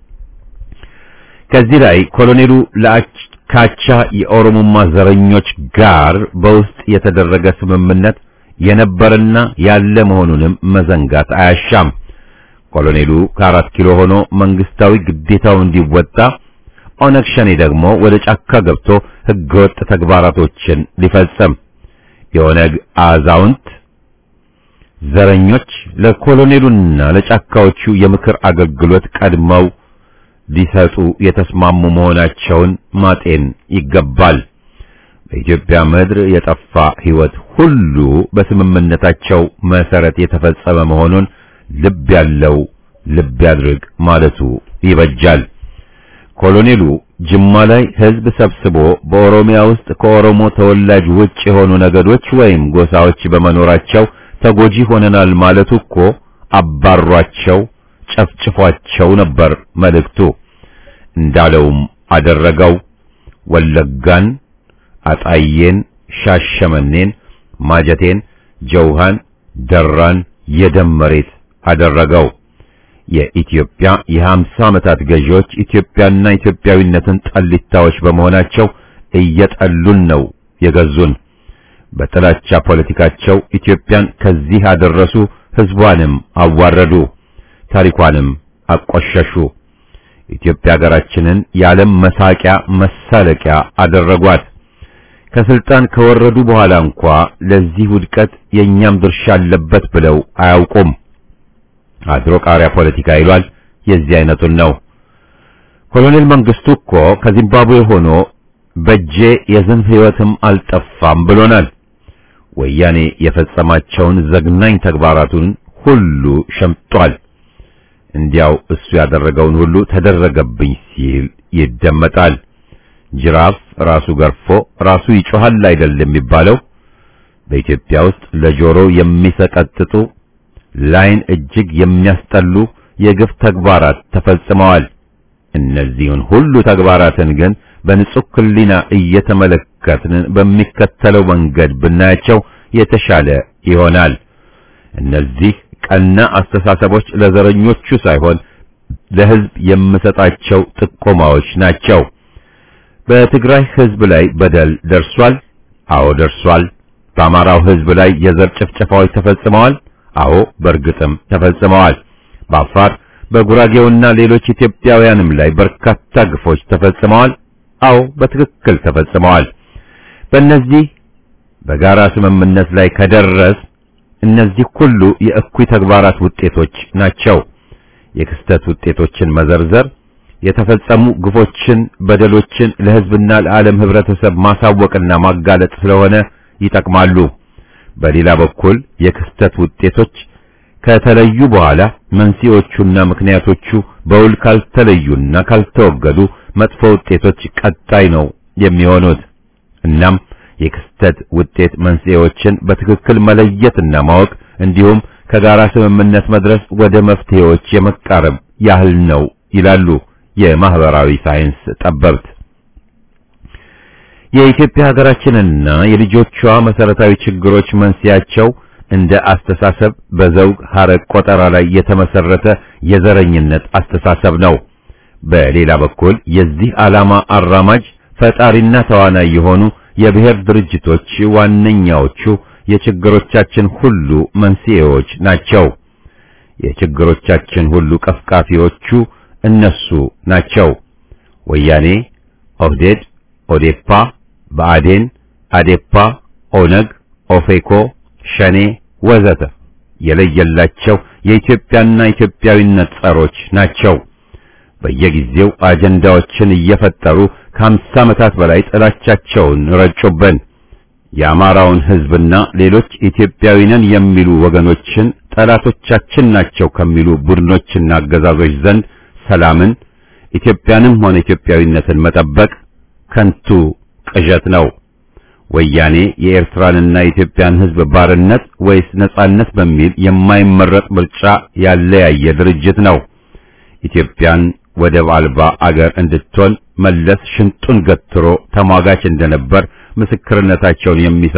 ከዚህ ላይ ኮሎኔሉ ለአካቻ የኦሮሞማ ዘረኞች ጋር በውስጥ የተደረገ ስምምነት የነበረና ያለ መሆኑንም መዘንጋት አያሻም። ኮሎኔሉ ከአራት ኪሎ ሆኖ መንግስታዊ ግዴታው እንዲወጣ ኦነግ ሸኔ ደግሞ ወደ ጫካ ገብቶ ህገወጥ ተግባራቶችን ሊፈጽም የኦነግ አዛውንት ዘረኞች ለኮሎኔሉና ለጫካዎቹ የምክር አገልግሎት ቀድመው ሊሰጡ የተስማሙ መሆናቸውን ማጤን ይገባል። በኢትዮጵያ ምድር የጠፋ ህይወት ሁሉ በስምምነታቸው መሰረት የተፈጸመ መሆኑን ልብ ያለው ልብ ያድርግ ማለቱ ይበጃል። ኮሎኔሉ ጅማ ላይ ህዝብ ሰብስቦ በኦሮሚያ ውስጥ ከኦሮሞ ተወላጅ ውጭ የሆኑ ነገዶች ወይም ጎሳዎች በመኖራቸው ተጎጂ ሆነናል ማለቱ እኮ አባሯቸው፣ ጨፍጭፏቸው ነበር መልእክቱ። እንዳለውም አደረገው። ወለጋን፣ አጣዬን፣ ሻሸመኔን፣ ማጀቴን፣ ጀውሃን፣ ደራን የደም መሬት አደረገው። የኢትዮጵያ የሀምሳ ዓመታት ገዢዎች ኢትዮጵያና ኢትዮጵያዊነትን ጠሊታዎች በመሆናቸው እየጠሉን ነው የገዙን። በጥላቻ ፖለቲካቸው ኢትዮጵያን ከዚህ አደረሱ፣ ህዝቧንም አዋረዱ፣ ታሪኳንም አቆሸሹ። ኢትዮጵያ ሀገራችንን የዓለም መሳቂያ መሳለቂያ አደረጓት። ከስልጣን ከወረዱ በኋላ እንኳ ለዚህ ውድቀት የእኛም ድርሻ አለበት ብለው አያውቁም። አድሮ ቃሪያ ፖለቲካ ይሏል። የዚህ አይነቱን ነው። ኮሎኔል መንግስቱ እኮ ከዚምባብዌ ሆኖ በጄ የዝንብ ህይወትም አልጠፋም ብሎናል። ወያኔ የፈጸማቸውን ዘግናኝ ተግባራቱን ሁሉ ሸምጧል። እንዲያው እሱ ያደረገውን ሁሉ ተደረገብኝ ሲል ይደመጣል። ጅራፍ ራሱ ገርፎ ራሱ ይጮሃል አይደል የሚባለው? በኢትዮጵያ ውስጥ ለጆሮ የሚሰቀጥጡ ላይን እጅግ የሚያስጠሉ የግፍ ተግባራት ተፈጽመዋል። እነዚህን ሁሉ ተግባራትን ግን በንጹህ ሕሊና እየተመለከትን በሚከተለው መንገድ ብናያቸው የተሻለ ይሆናል። እነዚህ ቀና አስተሳሰቦች ለዘረኞቹ ሳይሆን ለሕዝብ የምሰጣቸው ጥቆማዎች ናቸው። በትግራይ ሕዝብ ላይ በደል ደርሷል። አዎ ደርሷል። በአማራው ሕዝብ ላይ የዘር ጭፍጨፋዎች ተፈጽመዋል። አዎ በእርግጥም ተፈጽመዋል። በአፋር በጉራጌውና ሌሎች ኢትዮጵያውያንም ላይ በርካታ ግፎች ተፈጽመዋል። አዎ በትክክል ተፈጽመዋል። በእነዚህ በጋራ ስምምነት ላይ ከደረስ እነዚህ ሁሉ የእኩይ ተግባራት ውጤቶች ናቸው። የክስተት ውጤቶችን መዘርዘር የተፈጸሙ ግፎችን፣ በደሎችን ለሕዝብና ለዓለም ህብረተሰብ ማሳወቅና ማጋለጥ ስለሆነ ይጠቅማሉ። በሌላ በኩል የክስተት ውጤቶች ከተለዩ በኋላ መንስኤዎቹና ምክንያቶቹ በውል ካልተለዩና ካልተወገዱ መጥፎ ውጤቶች ቀጣይ ነው የሚሆኑት። እናም የክስተት ውጤት መንስኤዎችን በትክክል መለየትና ማወቅ እንዲሁም ከጋራ ስምምነት መድረስ ወደ መፍትሄዎች የመቃረብ ያህል ነው ይላሉ የማህበራዊ ሳይንስ ጠበብት። የኢትዮጵያ ሀገራችንና የልጆቿ መሰረታዊ ችግሮች መንስኤያቸው እንደ አስተሳሰብ በዘውግ ሐረግ ቆጠራ ላይ የተመሰረተ የዘረኝነት አስተሳሰብ ነው። በሌላ በኩል የዚህ ዓላማ አራማጅ ፈጣሪና ተዋናይ የሆኑ የብሔር ድርጅቶች ዋነኛዎቹ የችግሮቻችን ሁሉ መንስኤዎች ናቸው። የችግሮቻችን ሁሉ ቀፍቃፊዎቹ እነሱ ናቸው። ወያኔ፣ ኦህዴድ፣ ኦዴፓ፣ ብአዴን፣ አዴፓ፣ ኦነግ፣ ኦፌኮ፣ ሸኔ ወዘተ የለየላቸው የኢትዮጵያና ኢትዮጵያዊነት ጸሮች ናቸው። በየጊዜው አጀንዳዎችን እየፈጠሩ ከአምሳ ዓመታት በላይ ጥላቻቸውን ረጩብን። የአማራውን ሕዝብና ሌሎች ኢትዮጵያዊ ነን የሚሉ ወገኖችን ጠላቶቻችን ናቸው ከሚሉ ቡድኖችና አገዛዞች ዘንድ ሰላምን፣ ኢትዮጵያንም ሆነ ኢትዮጵያዊነትን መጠበቅ ከንቱ ቅዠት ነው። ወያኔ የኤርትራንና የኢትዮጵያን ሕዝብ ባርነት ወይስ ነጻነት በሚል የማይመረጥ ምርጫ ያለያየ ድርጅት ነው። ኢትዮጵያን ወደብ አልባ አገር እንድትሆን መለስ ሽንጡን ገትሮ ተሟጋች እንደነበር ምስክርነታቸውን የሚሰጡ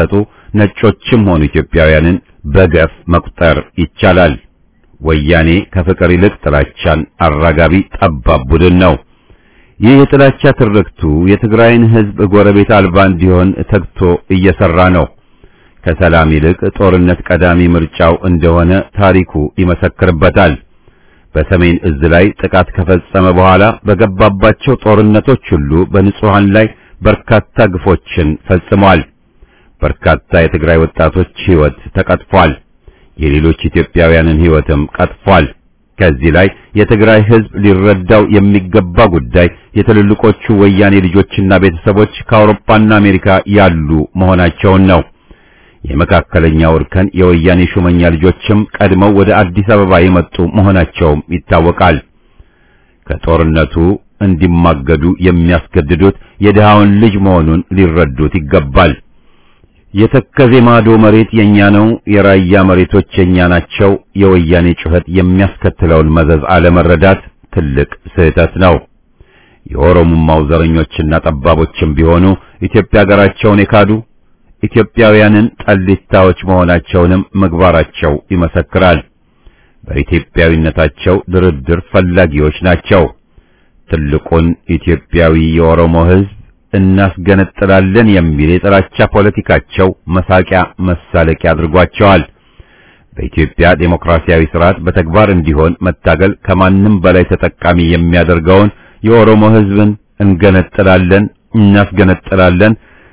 ነጮችም ሆኑ ኢትዮጵያውያንን በገፍ መቁጠር ይቻላል። ወያኔ ከፍቅር ይልቅ ጥላቻን አራጋቢ ጠባብ ቡድን ነው። ይህ የጥላቻ ትርክቱ የትግራይን ሕዝብ ጎረቤት አልባ እንዲሆን ተግቶ እየሰራ ነው። ከሰላም ይልቅ ጦርነት ቀዳሚ ምርጫው እንደሆነ ታሪኩ ይመሰክርበታል። በሰሜን እዝ ላይ ጥቃት ከፈጸመ በኋላ በገባባቸው ጦርነቶች ሁሉ በንጹሃን ላይ በርካታ ግፎችን ፈጽሟል። በርካታ የትግራይ ወጣቶች ሕይወት ተቀጥፏል። የሌሎች ኢትዮጵያውያንን ሕይወትም ቀጥፏል። ከዚህ ላይ የትግራይ ሕዝብ ሊረዳው የሚገባ ጉዳይ የትልልቆቹ ወያኔ ልጆችና ቤተሰቦች ከአውሮፓና አሜሪካ ያሉ መሆናቸውን ነው። የመካከለኛው እርከን የወያኔ ሹመኛ ልጆችም ቀድመው ወደ አዲስ አበባ የመጡ መሆናቸውም ይታወቃል። ከጦርነቱ እንዲማገዱ የሚያስገድዱት የድሃውን ልጅ መሆኑን ሊረዱት ይገባል። የተከዜ ማዶ መሬት የኛ ነው፣ የራያ መሬቶች የኛ ናቸው፣ የወያኔ ጩኸት የሚያስከትለውን መዘዝ አለመረዳት ትልቅ ስህተት ነው። የኦሮሞማው ዘረኞችና ጠባቦችም ቢሆኑ ኢትዮጵያ ሀገራቸውን የካዱ ኢትዮጵያውያንን ጠሊታዎች መሆናቸውንም ምግባራቸው ይመሰክራል። በኢትዮጵያዊነታቸው ድርድር ፈላጊዎች ናቸው። ትልቁን ኢትዮጵያዊ የኦሮሞ ሕዝብ እናስገነጥላለን የሚል የጥላቻ ፖለቲካቸው መሳቂያ መሳለቂያ አድርጓቸዋል። በኢትዮጵያ ዴሞክራሲያዊ ስርዓት በተግባር እንዲሆን መታገል ከማንም በላይ ተጠቃሚ የሚያደርገውን የኦሮሞ ሕዝብን እንገነጥላለን፣ እናስገነጥላለን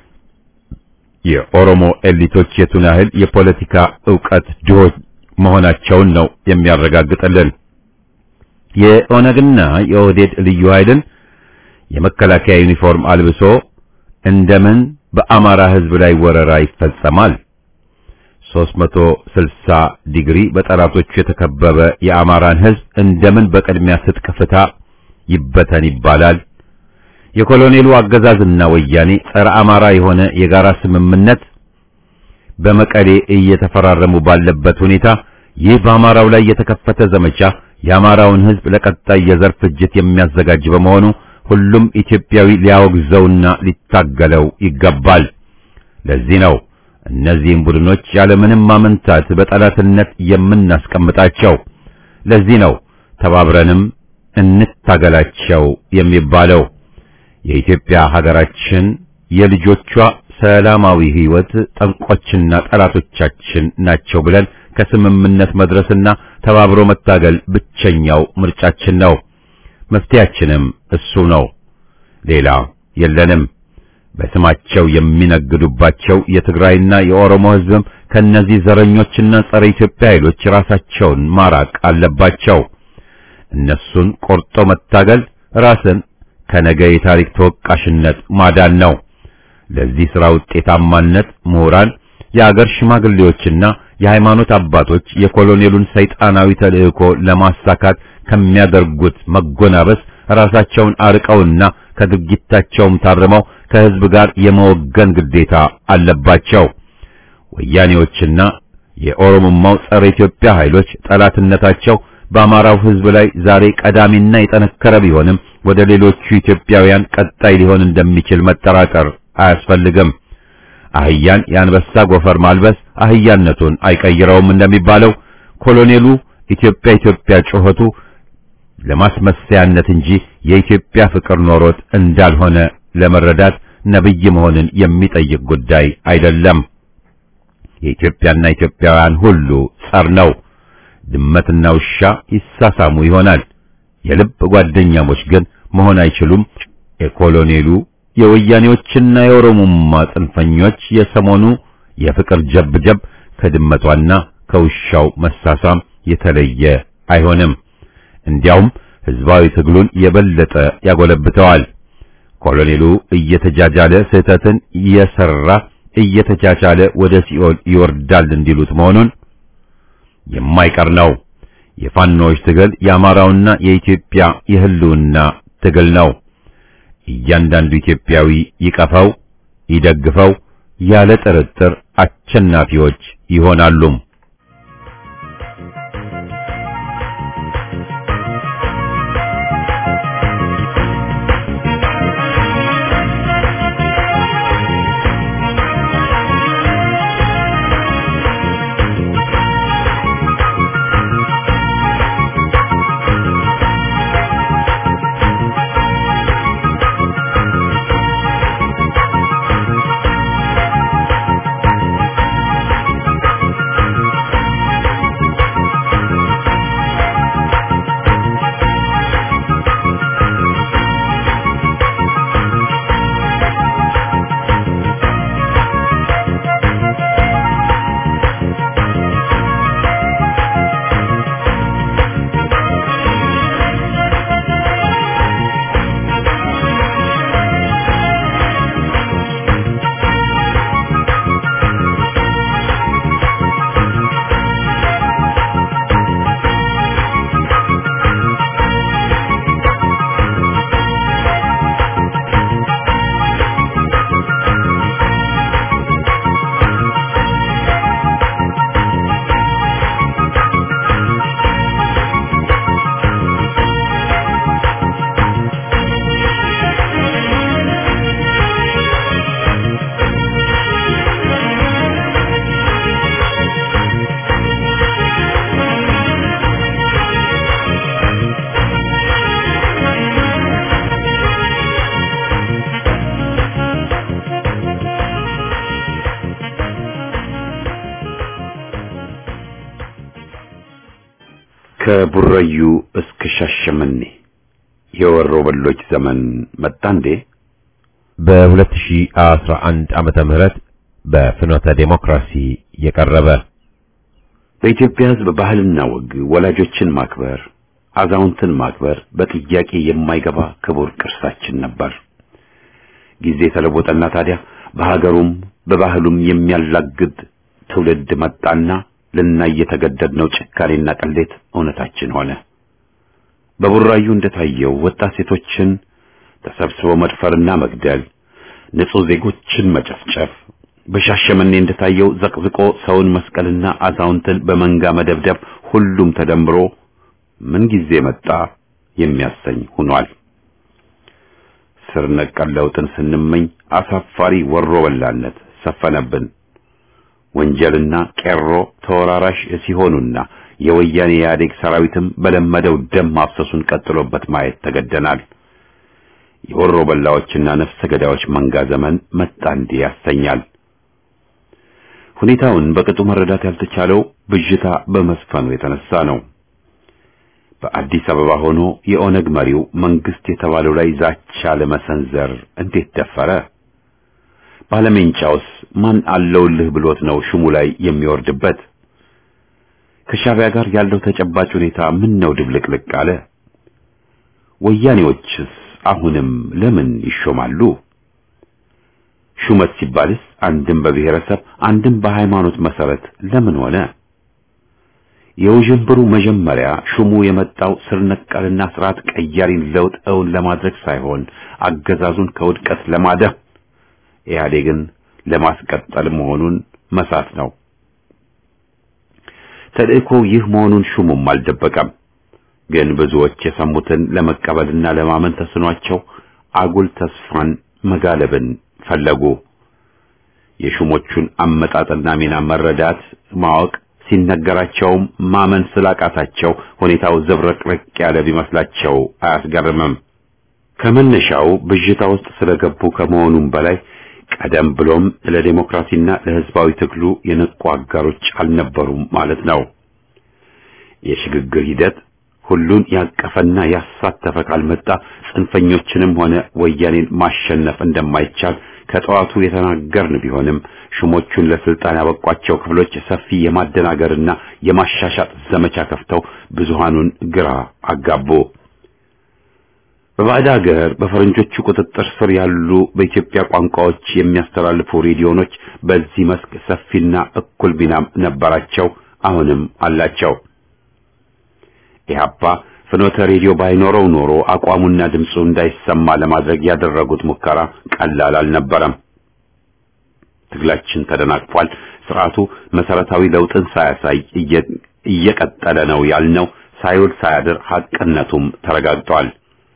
የኦሮሞ ኤሊቶች የቱን ያህል የፖለቲካ ዕውቀት ድሆች መሆናቸውን ነው የሚያረጋግጥልን። የኦነግና የኦህዴድ ልዩ ኃይልን የመከላከያ ዩኒፎርም አልብሶ እንደምን በአማራ ሕዝብ ላይ ወረራ ይፈጸማል? 360 ዲግሪ በጠላቶቹ የተከበበ የአማራን ሕዝብ እንደምን በቅድሚያ ትጥቅ ፍታ ይበተን ይባላል? የኮሎኔሉ አገዛዝና ወያኔ ጸረ አማራ የሆነ የጋራ ስምምነት በመቀሌ እየተፈራረሙ ባለበት ሁኔታ ይህ በአማራው ላይ የተከፈተ ዘመቻ የአማራውን ሕዝብ ለቀጣይ የዘር ፍጅት የሚያዘጋጅ በመሆኑ ሁሉም ኢትዮጵያዊ ሊያወግዘውና ሊታገለው ይገባል። ለዚህ ነው እነዚህም ቡድኖች ያለምንም ማመንታት በጠላትነት የምናስቀምጣቸው። ለዚህ ነው ተባብረንም እንታገላቸው የሚባለው። የኢትዮጵያ ሀገራችን የልጆቿ ሰላማዊ ሕይወት ጠንቆችና ጠላቶቻችን ናቸው ብለን ከስምምነት መድረስና ተባብሮ መታገል ብቸኛው ምርጫችን ነው። መፍትያችንም እሱ ነው። ሌላ የለንም። በስማቸው የሚነግዱባቸው የትግራይና የኦሮሞ ሕዝብም ከነዚህ ዘረኞችና ጸረ ኢትዮጵያ ኃይሎች ራሳቸውን ማራቅ አለባቸው። እነሱን ቆርጦ መታገል ራስን ከነገ የታሪክ ተወቃሽነት ማዳን ነው። ለዚህ ሥራ ውጤታማነት ምሁራን፣ የአገር ሽማግሌዎችና የሃይማኖት አባቶች የኮሎኔሉን ሰይጣናዊ ተልእኮ ለማሳካት ከሚያደርጉት መጎናበስ ራሳቸውን አርቀውና ከድርጊታቸውም ታርመው ከሕዝብ ጋር የመወገን ግዴታ አለባቸው። ወያኔዎችና የኦሮሞማው ጸረ ኢትዮጵያ ኃይሎች ጠላትነታቸው በአማራው ሕዝብ ላይ ዛሬ ቀዳሚና የጠነከረ ቢሆንም ወደ ሌሎቹ ኢትዮጵያውያን ቀጣይ ሊሆን እንደሚችል መጠራጠር አያስፈልግም። አህያን የአንበሳ ጎፈር ማልበስ አህያነቱን አይቀይረውም እንደሚባለው ኮሎኔሉ ኢትዮጵያ ኢትዮጵያ ጩኸቱ ለማስመሰያነት እንጂ የኢትዮጵያ ፍቅር ኖሮት እንዳልሆነ ለመረዳት ነብይ መሆንን የሚጠይቅ ጉዳይ አይደለም። የኢትዮጵያና ኢትዮጵያውያን ሁሉ ጸር ነው። ድመትና ውሻ ይሳሳሙ ይሆናል። የልብ ጓደኛሞች ግን መሆን አይችሉም። የኮሎኔሉ የወያኔዎችና የኦሮሞማ ጽንፈኞች የሰሞኑ የፍቅር ጀብጀብ ከድመቷና ከውሻው መሳሳም የተለየ አይሆንም። እንዲያውም ህዝባዊ ትግሉን የበለጠ ያጎለብተዋል። ኮሎኔሉ እየተጃጃለ ስህተትን እየሰራ እየተቻቻለ ወደ ሲኦል ይወርዳል እንዲሉት መሆኑን የማይቀር ነው። የፋኖዎች ትግል የአማራውና የኢትዮጵያ የህልውና ትግል ነው። እያንዳንዱ ኢትዮጵያዊ ይቀፈው፣ ይደግፈው፣ ያለ ጥርጥር አሸናፊዎች ይሆናሉ። ከቡራዩ እስከ ሻሸመኔ የወሮ በሎች ዘመን መጣ እንዴ? በ2011 ዓመተ ምህረት በፍኖተ ዴሞክራሲ የቀረበ በኢትዮጵያ ሕዝብ ባህልና ወግ ወላጆችን ማክበር፣ አዛውንትን ማክበር በጥያቄ የማይገባ ክቡር ቅርሳችን ነበር። ጊዜ ተለወጠና ታዲያ በሀገሩም በባህሉም የሚያላግድ ትውልድ መጣና ልናይ የተገደድነው ጭካኔና ቅሌት እውነታችን ሆነ። በቡራዩ እንደታየው ወጣት ሴቶችን ተሰብስቦ መድፈርና መግደል፣ ንጹህ ዜጎችን መጨፍጨፍ፣ በሻሸመኔ እንደታየው ዘቅዝቆ ሰውን መስቀልና አዛውንትን በመንጋ መደብደብ፣ ሁሉም ተደምሮ ምን ጊዜ መጣ የሚያሰኝ ሆኗል። ስር ነቀል ለውጥን ስንመኝ አሳፋሪ ወሮ በላነት ሰፈነብን። ወንጀልና ቄሮ ተወራራሽ ሲሆኑና የወያኔ ኢህአዴግ ሰራዊትም በለመደው ደም ማፍሰሱን ቀጥሎበት ማየት ተገደናል። የወሮ በላዎችና ነፍሰ ገዳዮች መንጋ ዘመን መጣ እንዲህ ያሰኛል። ሁኔታውን በቅጡ መረዳት ያልተቻለው ብዥታ በመስፈኑ የተነሳ ነው። በአዲስ አበባ ሆኖ የኦነግ መሪው መንግስት የተባለው ላይ ዛቻ ለመሰንዘር እንዴት ደፈረ? ባለሜንጫውስ ማን አለውልህ ብሎት ነው ሹሙ ላይ የሚወርድበት? ከሻዕቢያ ጋር ያለው ተጨባጭ ሁኔታ ምን ነው ድብልቅልቅ አለ? ወያኔዎችስ አሁንም ለምን ይሾማሉ? ሹመት ሲባልስ አንድም በብሔረሰብ አንድም በሃይማኖት መሰረት ለምን ሆነ? የውዥንብሩ መጀመሪያ ሹሙ የመጣው ስር ነቀልና ስርዓት ቀያሪን ለውጥ እውን ለማድረግ ሳይሆን አገዛዙን ከውድቀት ለማዳን ኢህአዴግን ለማስቀጠል መሆኑን መሳት ነው። ተልእኮ ይህ መሆኑን ሹሙም አልደበቀም። ግን ብዙዎች የሰሙትን ለመቀበልና ለማመን ተስኗቸው አጉል ተስፋን መጋለብን ፈለጉ። የሹሞቹን አመጣጥና ሚና መረዳት ማወቅ ሲነገራቸውም ማመን ስላቃታቸው ሁኔታው ዘብረቅረቅ ያለ ቢመስላቸው አያስገርምም። ከመነሻው ብዥታ ውስጥ ስለገቡ ከመሆኑም በላይ ቀደም ብሎም ለዲሞክራሲና ለሕዝባዊ ትግሉ የነቁ አጋሮች አልነበሩም ማለት ነው። የሽግግር ሂደት ሁሉን ያቀፈና ያሳተፈ ካልመጣ ጽንፈኞችንም ሆነ ወያኔን ማሸነፍ እንደማይቻል ከጠዋቱ የተናገርን ቢሆንም ሹሞቹን ለስልጣን ያበቋቸው ክፍሎች ሰፊ የማደናገርና የማሻሻጥ ዘመቻ ከፍተው ብዙሃኑን ግራ አጋቡ። በባዕድ ሀገር በፈረንጆቹ ቁጥጥር ስር ያሉ በኢትዮጵያ ቋንቋዎች የሚያስተላልፉ ሬዲዮኖች በዚህ መስክ ሰፊና እኩል ሚናም ነበራቸው፣ አሁንም አላቸው። ኢህአፓ ፍኖተ ሬዲዮ ባይኖረው ኖሮ አቋሙና ድምፁ እንዳይሰማ ለማድረግ ያደረጉት ሙከራ ቀላል አልነበረም። ትግላችን ተደናቅፏል። ስርዓቱ መሰረታዊ ለውጥን ሳያሳይ እየቀጠለ ነው ያልነው ሳይውል ሳያድር ሐቅነቱም ተረጋግጧል።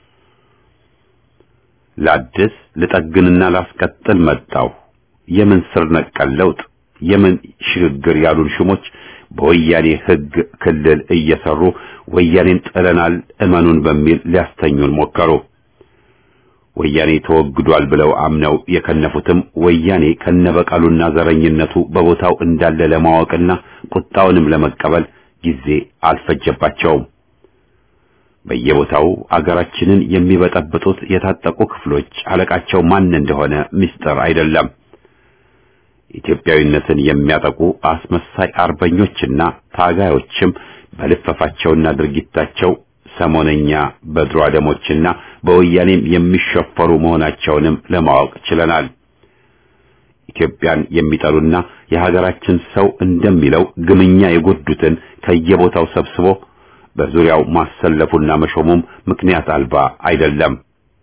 ላድስ ልጠግንና ላስቀጥል መጣው የምን ስር ነቀል ለውጥ የምን ሽግግር ያሉን ሹሞች በወያኔ ሕግ ክልል እየሰሩ ወያኔን ጥለናል እመኑን በሚል ሊያስተኙን ሞከሩ። ወያኔ ተወግዷል ብለው አምነው የከነፉትም ወያኔ ከነበቀሉና ዘረኝነቱ በቦታው እንዳለ ለማወቅና ቁጣውንም ለመቀበል ጊዜ አልፈጀባቸውም። በየቦታው አገራችንን የሚበጠብጡት የታጠቁ ክፍሎች አለቃቸው ማን እንደሆነ ምስጢር አይደለም። ኢትዮጵያዊነትን የሚያጠቁ አስመሳይ አርበኞችና ታጋዮችም በልፈፋቸውና ድርጊታቸው ሰሞነኛ በድሮ አደሞችና በወያኔም የሚሸፈሩ መሆናቸውንም ለማወቅ ችለናል። ኢትዮጵያን የሚጠሉና የሀገራችን ሰው እንደሚለው ግምኛ የጎዱትን ከየቦታው ሰብስቦ በዙሪያው ማሰለፉና መሾሙም ምክንያት አልባ አይደለም።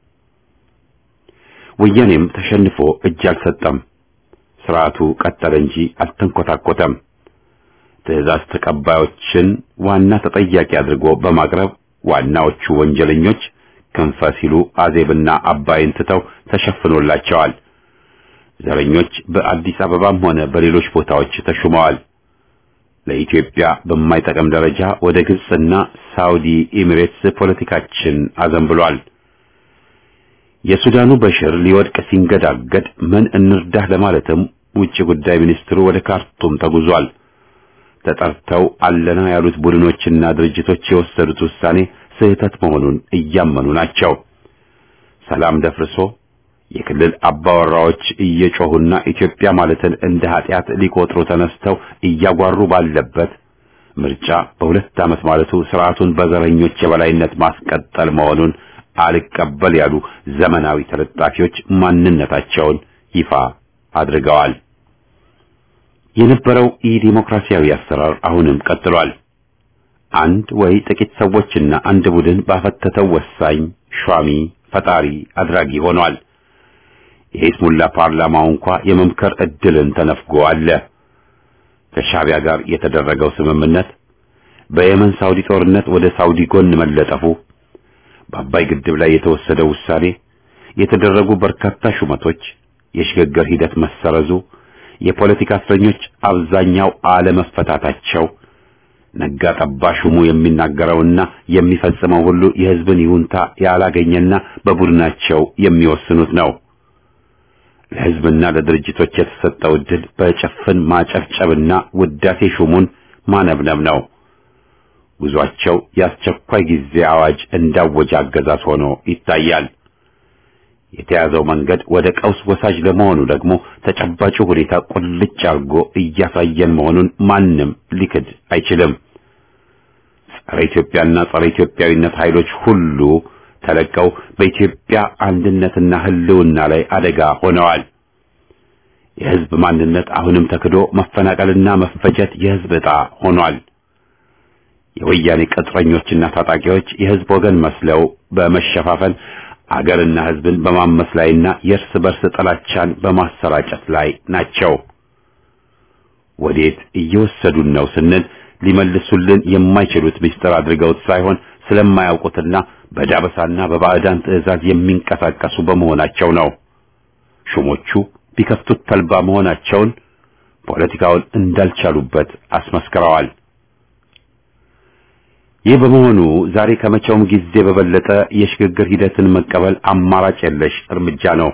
ወያኔም ተሸንፎ እጅ አልሰጠም። ስርዓቱ ቀጠለ እንጂ አልተንኮታኮተም። ትዕዛዝ ተቀባዮችን ዋና ተጠያቂ አድርጎ በማቅረብ ዋናዎቹ ወንጀለኞች ክንፈ ሲሉ አዜብና አባይን ትተው ተሸፍኖላቸዋል። ዘረኞች በአዲስ አበባም ሆነ በሌሎች ቦታዎች ተሹመዋል። ለኢትዮጵያ በማይጠቅም ደረጃ ወደ ግብጽና ሳውዲ ኤሚሬትስ ፖለቲካችን አዘንብሏል። የሱዳኑ በሽር ሊወድቅ ሲንገዳገድ ምን እንርዳህ ለማለትም ውጭ ጉዳይ ሚኒስትሩ ወደ ካርቱም ተጉዟል። ተጠርተው አለና ያሉት ቡድኖችና ድርጅቶች የወሰዱት ውሳኔ ስህተት መሆኑን እያመኑ ናቸው። ሰላም ደፍርሶ የክልል አባወራዎች እየጮሁና ኢትዮጵያ ማለትን እንደ ኃጢአት ሊቆጥሩ ተነስተው እያጓሩ ባለበት ምርጫ በሁለት ዓመት ማለቱ ስርዓቱን በዘረኞች የበላይነት ማስቀጠል መሆኑን አልቀበል ያሉ ዘመናዊ ተለጣፊዎች ማንነታቸውን ይፋ አድርገዋል። የነበረው ኢ-ዲሞክራሲያዊ አሰራር አሁንም ቀጥሏል። አንድ ወይ ጥቂት ሰዎችና አንድ ቡድን ባፈተተው ወሳኝ ሿሚ ፈጣሪ አድራጊ ሆኗል። የሂዝሙላ ፓርላማው እንኳ የመምከር እድልን ተነፍጎ አለ። ከሻቢያ ጋር የተደረገው ስምምነት፣ በየመን ሳውዲ ጦርነት ወደ ሳውዲ ጎን መለጠፉ፣ በአባይ ግድብ ላይ የተወሰደው ውሳኔ፣ የተደረጉ በርካታ ሹመቶች፣ የሽግግር ሂደት መሰረዙ፣ የፖለቲካ እስረኞች አብዛኛው አለመፈታታቸው፣ ነጋ ጠባ ሹሙ የሚናገረውና የሚፈጽመው ሁሉ የሕዝብን ይሁንታ ያላገኘና በቡድናቸው የሚወስኑት ነው። ለሕዝብና ለድርጅቶች የተሰጠው ዕድል በጭፍን ማጨብጨብና ውዳሴ ሹሙን ማነብነብ ነው። ጉዟቸው የአስቸኳይ ጊዜ አዋጅ እንዳወጀ አገዛዝ ሆኖ ይታያል። የተያዘው መንገድ ወደ ቀውስ ወሳጅ ለመሆኑ ደግሞ ተጨባጩ ሁኔታ ቁልጭ አድርጎ እያሳየን መሆኑን ማንም ሊክድ አይችልም። ጸረ ኢትዮጵያና ጸረ ኢትዮጵያዊነት ኃይሎች ሁሉ ተለቀው በኢትዮጵያ አንድነትና ሕልውና ላይ አደጋ ሆነዋል። የሕዝብ ማንነት አሁንም ተክዶ መፈናቀልና መፈጀት የሕዝብ ዕጣ ሆኗል። የወያኔ ቅጥረኞችና ታጣቂዎች የሕዝብ ወገን መስለው በመሸፋፈን አገርና ሕዝብን በማመስ ላይና የእርስ በርስ ጥላቻን በማሰራጨት ላይ ናቸው። ወዴት እየወሰዱን ነው ስንል ሊመልሱልን የማይችሉት ምስጢር አድርገውት ሳይሆን ስለማያውቁትና በዳበሳና በባዕዳን ትዕዛዝ የሚንቀሳቀሱ በመሆናቸው ነው። ሹሞቹ ቢከፍቱት ተልባ መሆናቸውን ፖለቲካውን እንዳልቻሉበት አስመስክረዋል። ይህ በመሆኑ ዛሬ ከመቼውም ጊዜ በበለጠ የሽግግር ሂደትን መቀበል አማራጭ የለሽ እርምጃ ነው።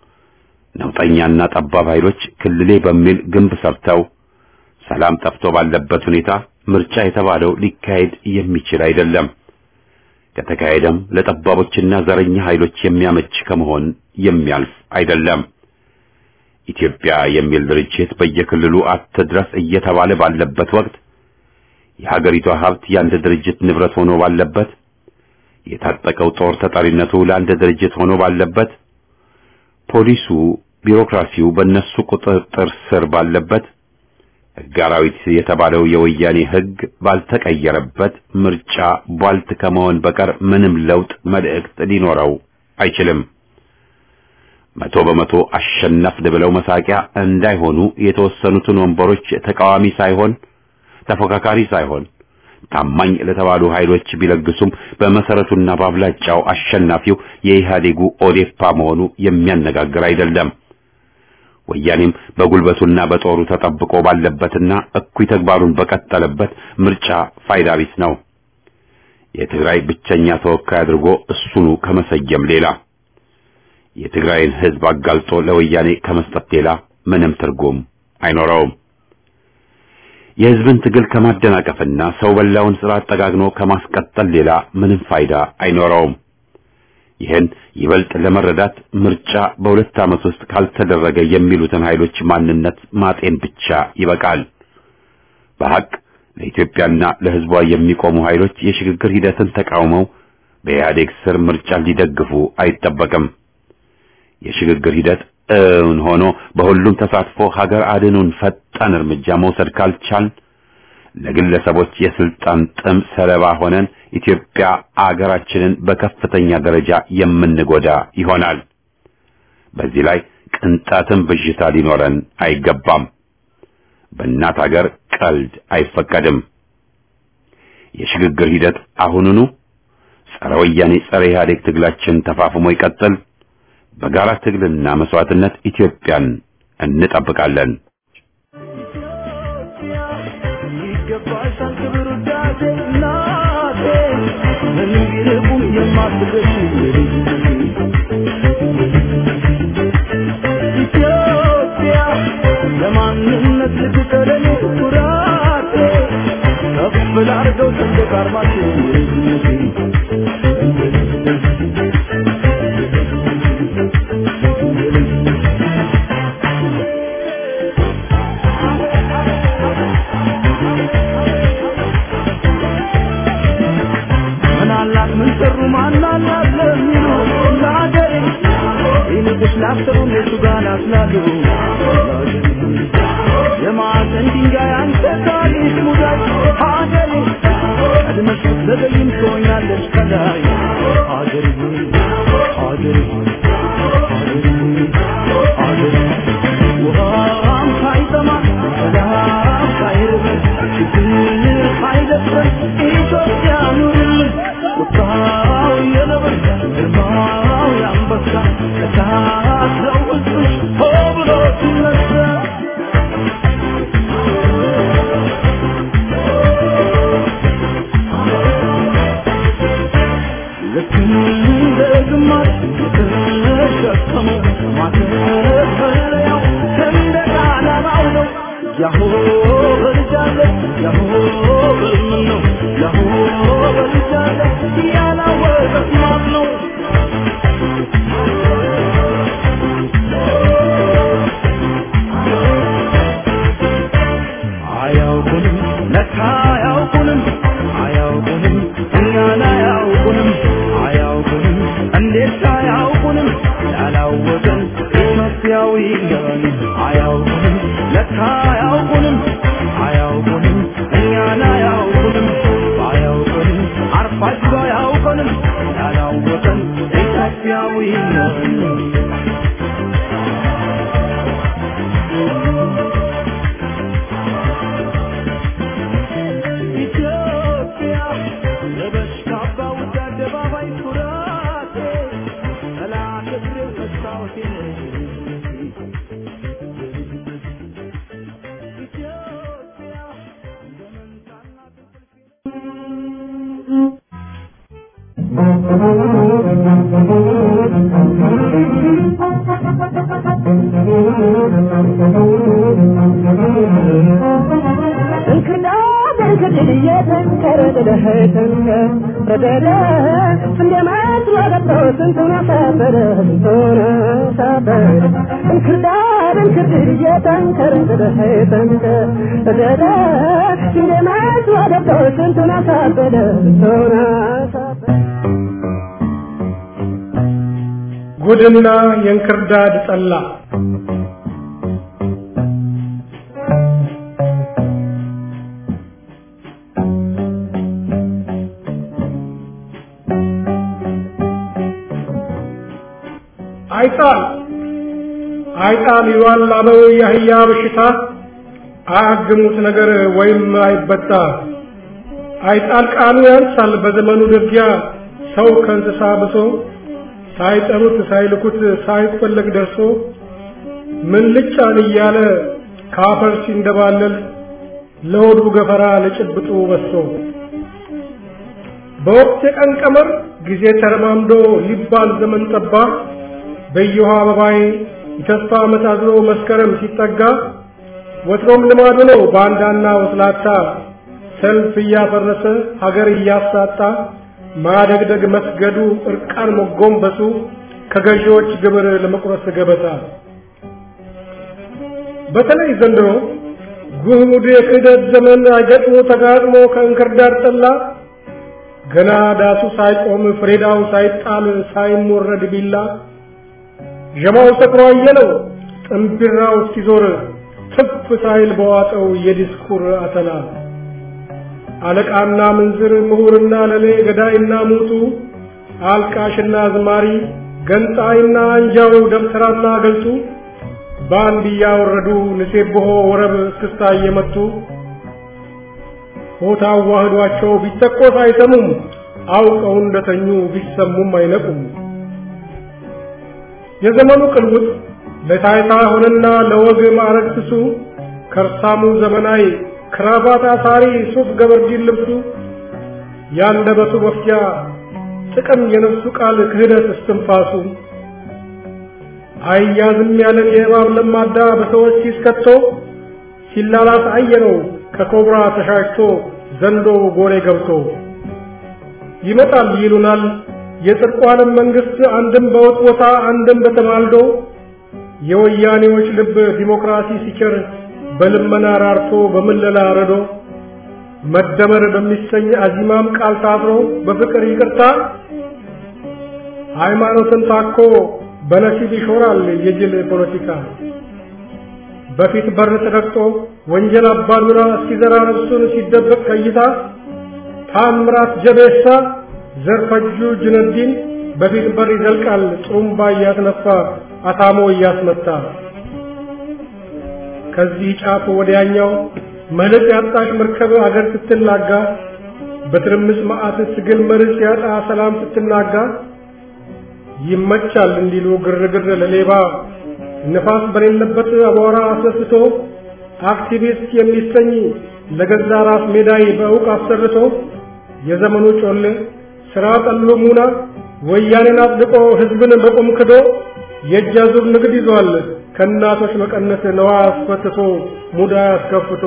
ነውጠኛና ጠባብ ኃይሎች ክልሌ በሚል ግንብ ሰርተው ሰላም ጠፍቶ ባለበት ሁኔታ ምርጫ የተባለው ሊካሄድ የሚችል አይደለም። ከተካሄደም ለጠባቦችና ዘረኛ ኃይሎች የሚያመች ከመሆን የሚያልፍ አይደለም። ኢትዮጵያ የሚል ድርጅት በየክልሉ አትድረስ እየተባለ ባለበት ወቅት የሀገሪቷ ሀብት የአንድ ድርጅት ንብረት ሆኖ ባለበት፣ የታጠቀው ጦር ተጠሪነቱ ለአንድ ድርጅት ሆኖ ባለበት፣ ፖሊሱ፣ ቢሮክራሲው በእነሱ ቁጥጥር ስር ባለበት፣ ሕግ አራዊት የተባለው የወያኔ ሕግ ባልተቀየረበት ምርጫ ቧልት ከመሆን በቀር ምንም ለውጥ መልእክት ሊኖረው አይችልም። መቶ በመቶ አሸነፍን ብለው መሳቂያ እንዳይሆኑ የተወሰኑትን ወንበሮች ተቃዋሚ ሳይሆን ተፎካካሪ ሳይሆን ታማኝ ለተባሉ ኃይሎች ቢለግሱም በመሰረቱና በአብላጫው አሸናፊው የኢህአዴጉ ኦዴፓ መሆኑ የሚያነጋግር አይደለም። ወያኔም በጉልበቱና በጦሩ ተጠብቆ ባለበትና እኩይ ተግባሩን በቀጠለበት ምርጫ ፋይዳ ቢስ ነው። የትግራይ ብቸኛ ተወካይ አድርጎ እሱኑ ከመሰየም ሌላ የትግራይን ሕዝብ አጋልጦ ለወያኔ ከመስጠት ሌላ ምንም ትርጉም አይኖረውም። የሕዝብን ትግል ከማደናቀፍና ሰው በላውን ስርዓት ጠጋግኖ ከማስቀጠል ሌላ ምንም ፋይዳ አይኖረውም። ይህን ይበልጥ ለመረዳት ምርጫ በሁለት ዓመት ውስጥ ካልተደረገ የሚሉትን ኃይሎች ማንነት ማጤን ብቻ ይበቃል። በሐቅ ለኢትዮጵያና ለሕዝቧ የሚቆሙ ኃይሎች የሽግግር ሂደትን ተቃውመው በኢህአዴግ ስር ምርጫ ሊደግፉ አይጠበቅም። የሽግግር ሂደት እውን ሆኖ በሁሉም ተሳትፎ ሀገር አድኑን ፈጣን እርምጃ መውሰድ ካልቻል ለግለሰቦች የስልጣን ጥም ሰለባ ሆነን ኢትዮጵያ አገራችንን በከፍተኛ ደረጃ የምንጎዳ ይሆናል። በዚህ ላይ ቅንጣትም ብዥታ ሊኖረን አይገባም። በእናት ሀገር ቀልድ አይፈቀድም። የሽግግር ሂደት አሁኑኑ ጸረ ወያኔ ጸረ ኢህአዴግ ትግላችን ተፋፍሞ ይቀጥል። በጋራ ትግልና መስዋዕትነት ኢትዮጵያን እንጠብቃለን። ይገባሻል ክብር ውዳሴ እናቴ ምንም ቢርቁም የማትገሽ ኢትዮጵያ ለማንነት ልትቀረኝ ኩራቴ ሰንደቅ ዓርማችን ምን አላት ምን ሰሩ ማን አላት ለሚሉ ለአገሬ ይልቅስ ላሰሩ እነሱ ጋር ናስላሉ የማዕዘን ድንጋይ አንተ ታሪክ ሙዳይ ሀገሬ ቀድመሽ ብትዘገይም ትሆኛለሽ ከላይ ሀገሬ ሆይ ሀገሬ ሆይ ሀገሬ ሆይ ሀገሬ ውሃም ሳይጠማ ሰላም ሳይርበን ችግር ሳይደፍረን ኢትዮጵያ ኑርልን ቁጣው የነብር ግርማው የአንበሳ እሳትለው ውስጥሽ ሆ ብሎ ሲነሳ ልክ እንደ ግማሽ የተሸከመው ማተፈለያው ሰንደቅ ዓላማው ነው። ያሆ በልጃለ ያሆ በምን ነው ያሆ በልጃለ ያላወቀት ማን ነው? አያውቁንም ለካ አያውቁንም አያውቁንም እኛን አያውቁንም አያውቁንም እንዴት አያውቁንም ያላወቀን ኢትዮጵያዊ ነን አያውቁንም ለካ አያውቁንም አያውቁንም እኛን አያውቁንም አያውቁንም አርፋችሁ አያውቁንም ያላወቀን ኢትዮጵያዊ ነን ኢትዮጵያ ለበሽታ ባውድ አደባባይ ኩራቴ ጠላት እግሬ መስታወቴ ኢትዮጵያ እንደ መንታና ትንቅልፌ ጉድና የእንክርዳድ ጠላ አይጣል አይጣል ይሏል ላለው የአህያ በሽታ አያግሙት ነገር ወይም አይበጣ አይጣል ቃሉ ያንሳል በዘመኑ ድርጊያ ሰው ከእንስሳ ብሶ ሳይጠሩት ሳይልኩት ሳይፈለግ ደርሶ ምን ልጫን እያለ ካፈር ሲንደባለል ለሆዱ ገፈራ ለጭብጡ በሶ በወቅት የቀን ቀመር ጊዜ ተረማምዶ ሊባል ዘመን ጠባ በየውሃ አበባይ የተስፋ ዓመት አዝሎ መስከረም ሲጠጋ ወትሮም ልማዱ ነው ባንዳና ወስላታ ሰልፍ እያፈረሰ ሀገር እያሳጣ ማደግደግ መስገዱ እርቃን መጎንበሱ ከገዢዎች ግብር ለመቁረስ ገበታ በተለይ ዘንድሮ ጉድ የክህደት ዘመን ገጥሞ ተጋጥሞ ከእንክርዳድ ጠላ ገና ዳሱ ሳይቆም ፍሬዳው ሳይጣል ሳይሞረድ ቢላ ዠማው ሰክሮ አየለው ጥንቢራው እስኪዞር ትፍ ሳይል በዋጠው የዲስኩር አተላ አለቃና ምንዝር ምሁርና ለሌ ገዳይና ሙቱ አልቃሽና አዝማሪ ገንጣይና አንጃው ደብተራና ገልጡ በአንድ እያወረዱ ንሴብሖ ወረብ እስክስታ እየመቱ ሆታ አዋህዷቸው ቢተኮስ አይሰሙም አውቀው እንደተኙ ቢሰሙም አይነቁም የዘመኑ ቅልውጥ ለታይታ ሆነና ለወግ ማዕረግ ስሱ ከርሳሙ ዘመናዊ ክራባት አሳሪ ሱፍ ገበርዲን ልብሱ ያንደበቱ መፍጃ ጥቅም የነፍሱ ቃል ክህደት እስትንፋሱ አያዝም ያለን የእባብ ለማዳ በሰዎች ሲስከቶ ሲላላስ አየነው ከኮብራ ተሻሽቶ ዘንዶ ጎሬ ገብቶ ይመጣል ይሉናል የጽድቁ ዓለም መንግስት አንድም በውጥ ቦታ አንድም በተማልዶ የወያኔዎች ልብ ዲሞክራሲ ሲቸር በልመና ራርቶ በምለላ ረዶ መደመር በሚሰኝ አዚማም ቃል ታስሮ በፍቅር ይቅርታ ሃይማኖትን ታኮ በነሲብ ይሾራል የጅል ፖለቲካ በፊት በር ተረግጦ ወንጀል አባዱራ ሲዘራ ነፍሱን ሲደበቅ ከይታ ታምራት ጀቤሳ ዘርፈጁ ጅነዲን በፊት በር ይዘልቃል ጥሩምባ እያስነፋ አታሞ እያስመታ ከዚህ ጫፍ ወዲያኛው መልክ ያጣሽ መርከብ አገር ስትላጋ በትርምስ መዓት ትግል መርስ ያጣ ሰላም ስትናጋ ይመቻል እንዲሉ ግርግር ለሌባ ንፋስ በሌለበት አቧራ አስነስቶ አክቲቪስት የሚሰኝ ለገዛ ራስ ሜዳይ በእውቅ አሰርቶ የዘመኑ ጮሌ ስራ ጠሎ ሙና ወያኔን አጽድቆ ህዝብን በቁም ክዶ የእጅ አዙር ንግድ ይዟል ከእናቶች መቀነት ነዋ አስፈትቶ ሙዳ አስከፍቶ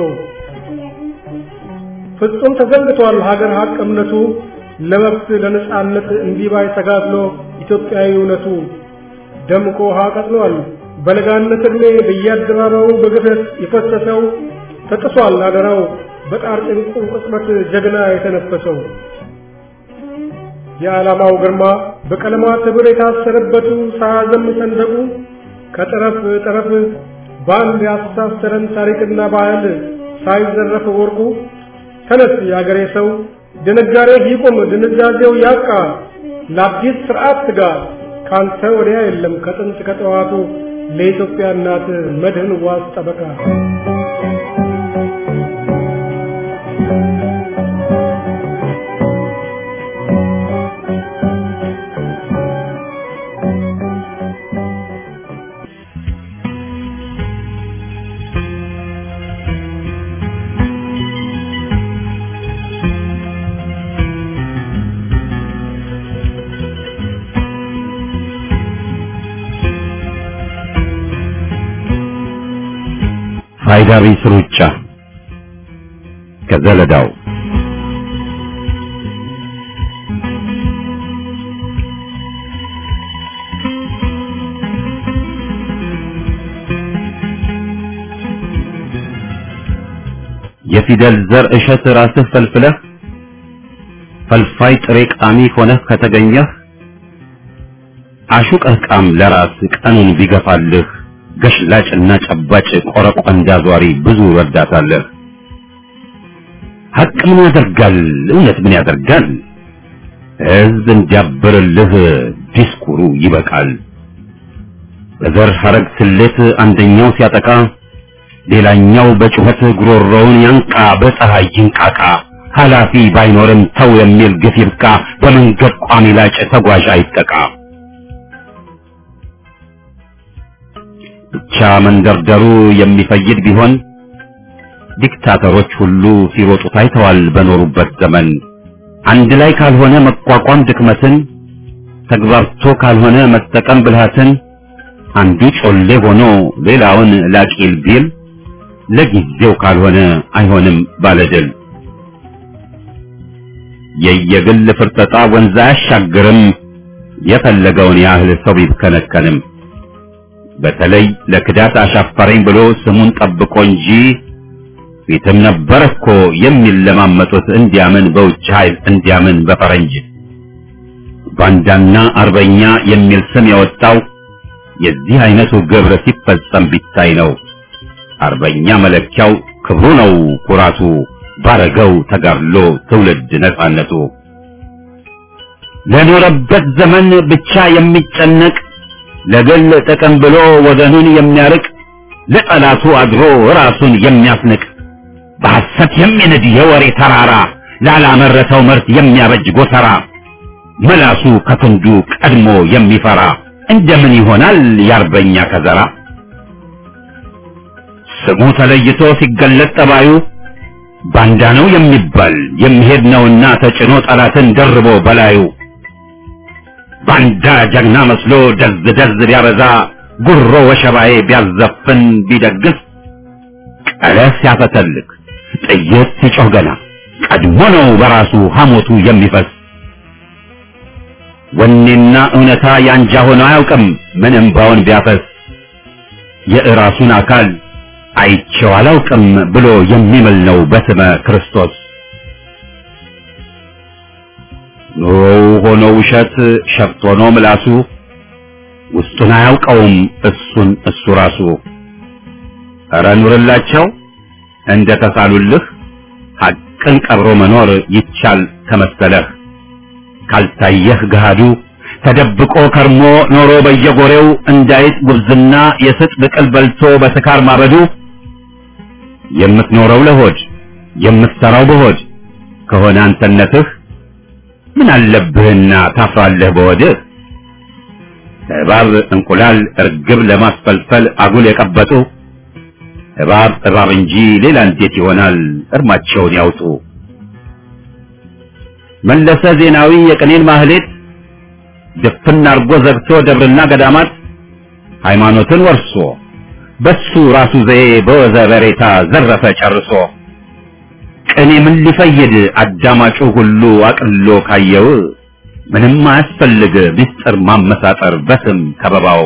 ፍጹም ተዘንግቷል ሀገር ሀቅ እምነቱ ለመብት ለነጻነት እንዲባይ ተጋድሎ ኢትዮጵያዊ እውነቱ ደምቆ ውሃ ቀጥሏል በለጋነት ዕድሜ በየአደባባዩ በግፈት የፈሰሰው ተጥሷል አደራው በጣር ጭንቁ ቅጽበት ጀግና የተነፈሰው የዓላማው ግርማ በቀለማት ህብር የታሰረበቱ ሳያዘም ሰንደቁ ከጠረፍ ጠረፍ በአንድ ያስተሳሰረን ታሪክና ባህል ሳይዘረፍ ወርቁ ተነስ የአገሬ ሰው ድንጋሬ ይቁም ድንዛዜው ያቃ ለአዲስ ስርዓት ትጋ ካንተ ወዲያ የለም ከጥንት ከጠዋቱ ለኢትዮጵያ እናት መድህን ዋስ ጠበቃ ፋይዳ ቢስ ሩጫ ከዘለዳው የፊደል ዘር እሸት ራስህ ፈልፍለህ ፈልፋይ ጥሬ ቃሚ ሆነህ ከተገኘህ አሹቀህ ቃም ለራስ ቀኑን ቢገፋልህ ገሽላጭና ጨባጭ ቆረቆንዳ ዟሪ ብዙ ረዳታለህ። ሀቅ ምን ያደርጋል? እውነት ምን ያደርጋል? ሕዝብ እንዲያብርልህ ዲስኩሩ ይበቃል። በዘር ሐረግ ስሌት አንደኛው ሲያጠቃ ሌላኛው በጩኸት ጉሮሮውን ያንቃ፣ በፀሐይ ይንቃቃ። ኃላፊ ባይኖርም ተው የሚል ግፍ ይብቃ። በመንገድ ቋሚ ላጭ ተጓዥ አይጠቃ። ብቻ መንደርደሩ የሚፈይድ ቢሆን ዲክታተሮች ሁሉ ሲሮጡ ታይተዋል በኖሩበት ዘመን። አንድ ላይ ካልሆነ መቋቋም ድክመትን፣ ተግባርቶ ካልሆነ መጠቀም ብልሃትን፣ አንዱ ጮሌ ሆኖ ሌላውን ላቂል ቢል ለጊዜው ካልሆነ አይሆንም ባለድል። የየግል ፍርጠጣ ወንዝ አያሻግርም፣ የፈለገውን ያህል ሰው ቢብከነከንም። በተለይ ለክዳት አሻፈረኝ ብሎ ስሙን ጠብቆ እንጂ ፊትም ነበር እኮ የሚለማመጡት እንዲያምን በውጭ ኃይል እንዲያምን በፈረንጅ ባንዳና አርበኛ የሚል ስም የወጣው የዚህ አይነቱ ግብር ሲፈጸም ቢታይ ነው። አርበኛ መለኪያው ክብሩ ነው ኩራቱ፣ ባረገው ተጋድሎ ትውልድ ነጻነቱ። ለኖረበት ዘመን ብቻ የሚጨነቅ ለግል ጥቅም ብሎ ወገኑን የሚያርቅ ለጠላቱ አድሮ ራሱን የሚያስንቅ በሐሰት የሚንድ የወሬ ተራራ ላላመረተው ምርት የሚያበጅ ጎተራ መላሱ ከክንዱ ቀድሞ የሚፈራ እንደምን ይሆናል የአርበኛ ከዘራ? ስሙ ተለይቶ ሲገለጥ ጠባዩ ባንዳ ነው የሚባል የሚሄድ ነውና ተጭኖ ጠላትን ደርቦ በላዩ ባንዳ ጀግና መስሎ ደዝ ደዝ ቢያበዛ ጉሮ ወሸባዬ ቢያዘፍን ቢደግስ ቀለስ ሲያፈተልክ ጥይት ሲጮህ ገና ቀድሞ ነው በራሱ ሐሞቱ የሚፈስ ወኔና እውነታ ያንጃ ሆኖ አያውቅም ምን እምባውን ቢያፈስ የእራሱን አካል አይቼው አላውቅም ብሎ የሚምል ነው በስመ ክርስቶስ ኑሮው ሆኖ ውሸት ሸፍት ሆኖ ምላሱ ውስጡን አያውቀውም እሱን እሱ ራሱ ኧረ ኑርላቸው እንደ ተሳሉልህ ሐቅን ቀብሮ መኖር ይቻል ከመሰለህ ካልታየህ ገሃዱ ተደብቆ ከርሞ ኖሮ በየጎሬው እንዳይጥ ጉብዝና የስጥ ብቅል በልቶ በስካር ማበዱ የምትኖረው ለሆድ የምትሰራው በሆድ ከሆነ አንተነትህ ምን አለብህና ታፍራለህ በወድህ እባብ እንቁላል እርግብ ለማስፈልፈል አጉል የቀበጡ እባብ እባብ እንጂ ሌላ እንዴት ይሆናል እርማቸውን ያውጡ መለሰ ዜናዊ የቅኔን ማህሌት ድፍን አርጎ ዘግቶ ደብርና ገዳማት ሃይማኖትን ወርሶ በሱ ራሱ ዘዬ በወዘ በሬታ ዘረፈ ጨርሶ ቅኔ ምን ሊፈይድ አዳማጩ ሁሉ አቅሎ ካየው ምንም አያስፈልግ ምስጢር ማመሳጠር በስም ከበባው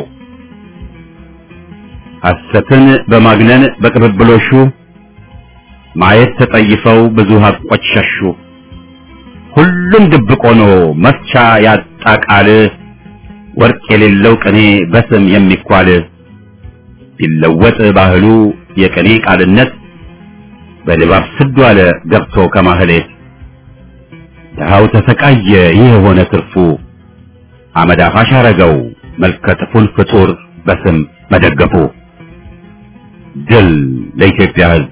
ሐሰትን በማግነን በቅብብሎሹ ማየት ተጠይፈው ብዙ ሀቆች ሸሹ ሁሉም ድብቅ ሆኖ መፍቻ ያጣ ቃል ወርቅ የሌለው ቅኔ በስም የሚኳል ቢለወጥ ባህሉ የቅኔ ቃልነት በድባብ ስዱ አለ ገብቶ ከማህሌት ድሃው ተሰቃየ ይህ የሆነ ትርፉ አመድ አፋሽ አረገው መልከጥፉን ፍጡር በስም መደገፉ ድል ለኢትዮጵያ ሕዝብ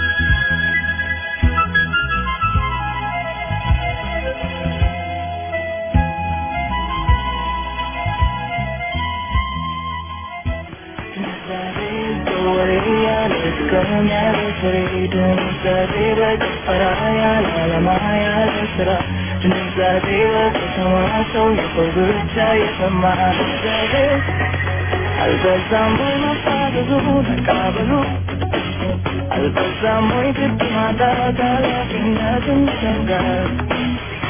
አልበዛም ወይ መፋዘዙ መቃብሉ አልበዛም ወይ ግድ ማጣት ኃላፊነትን ይሰጋል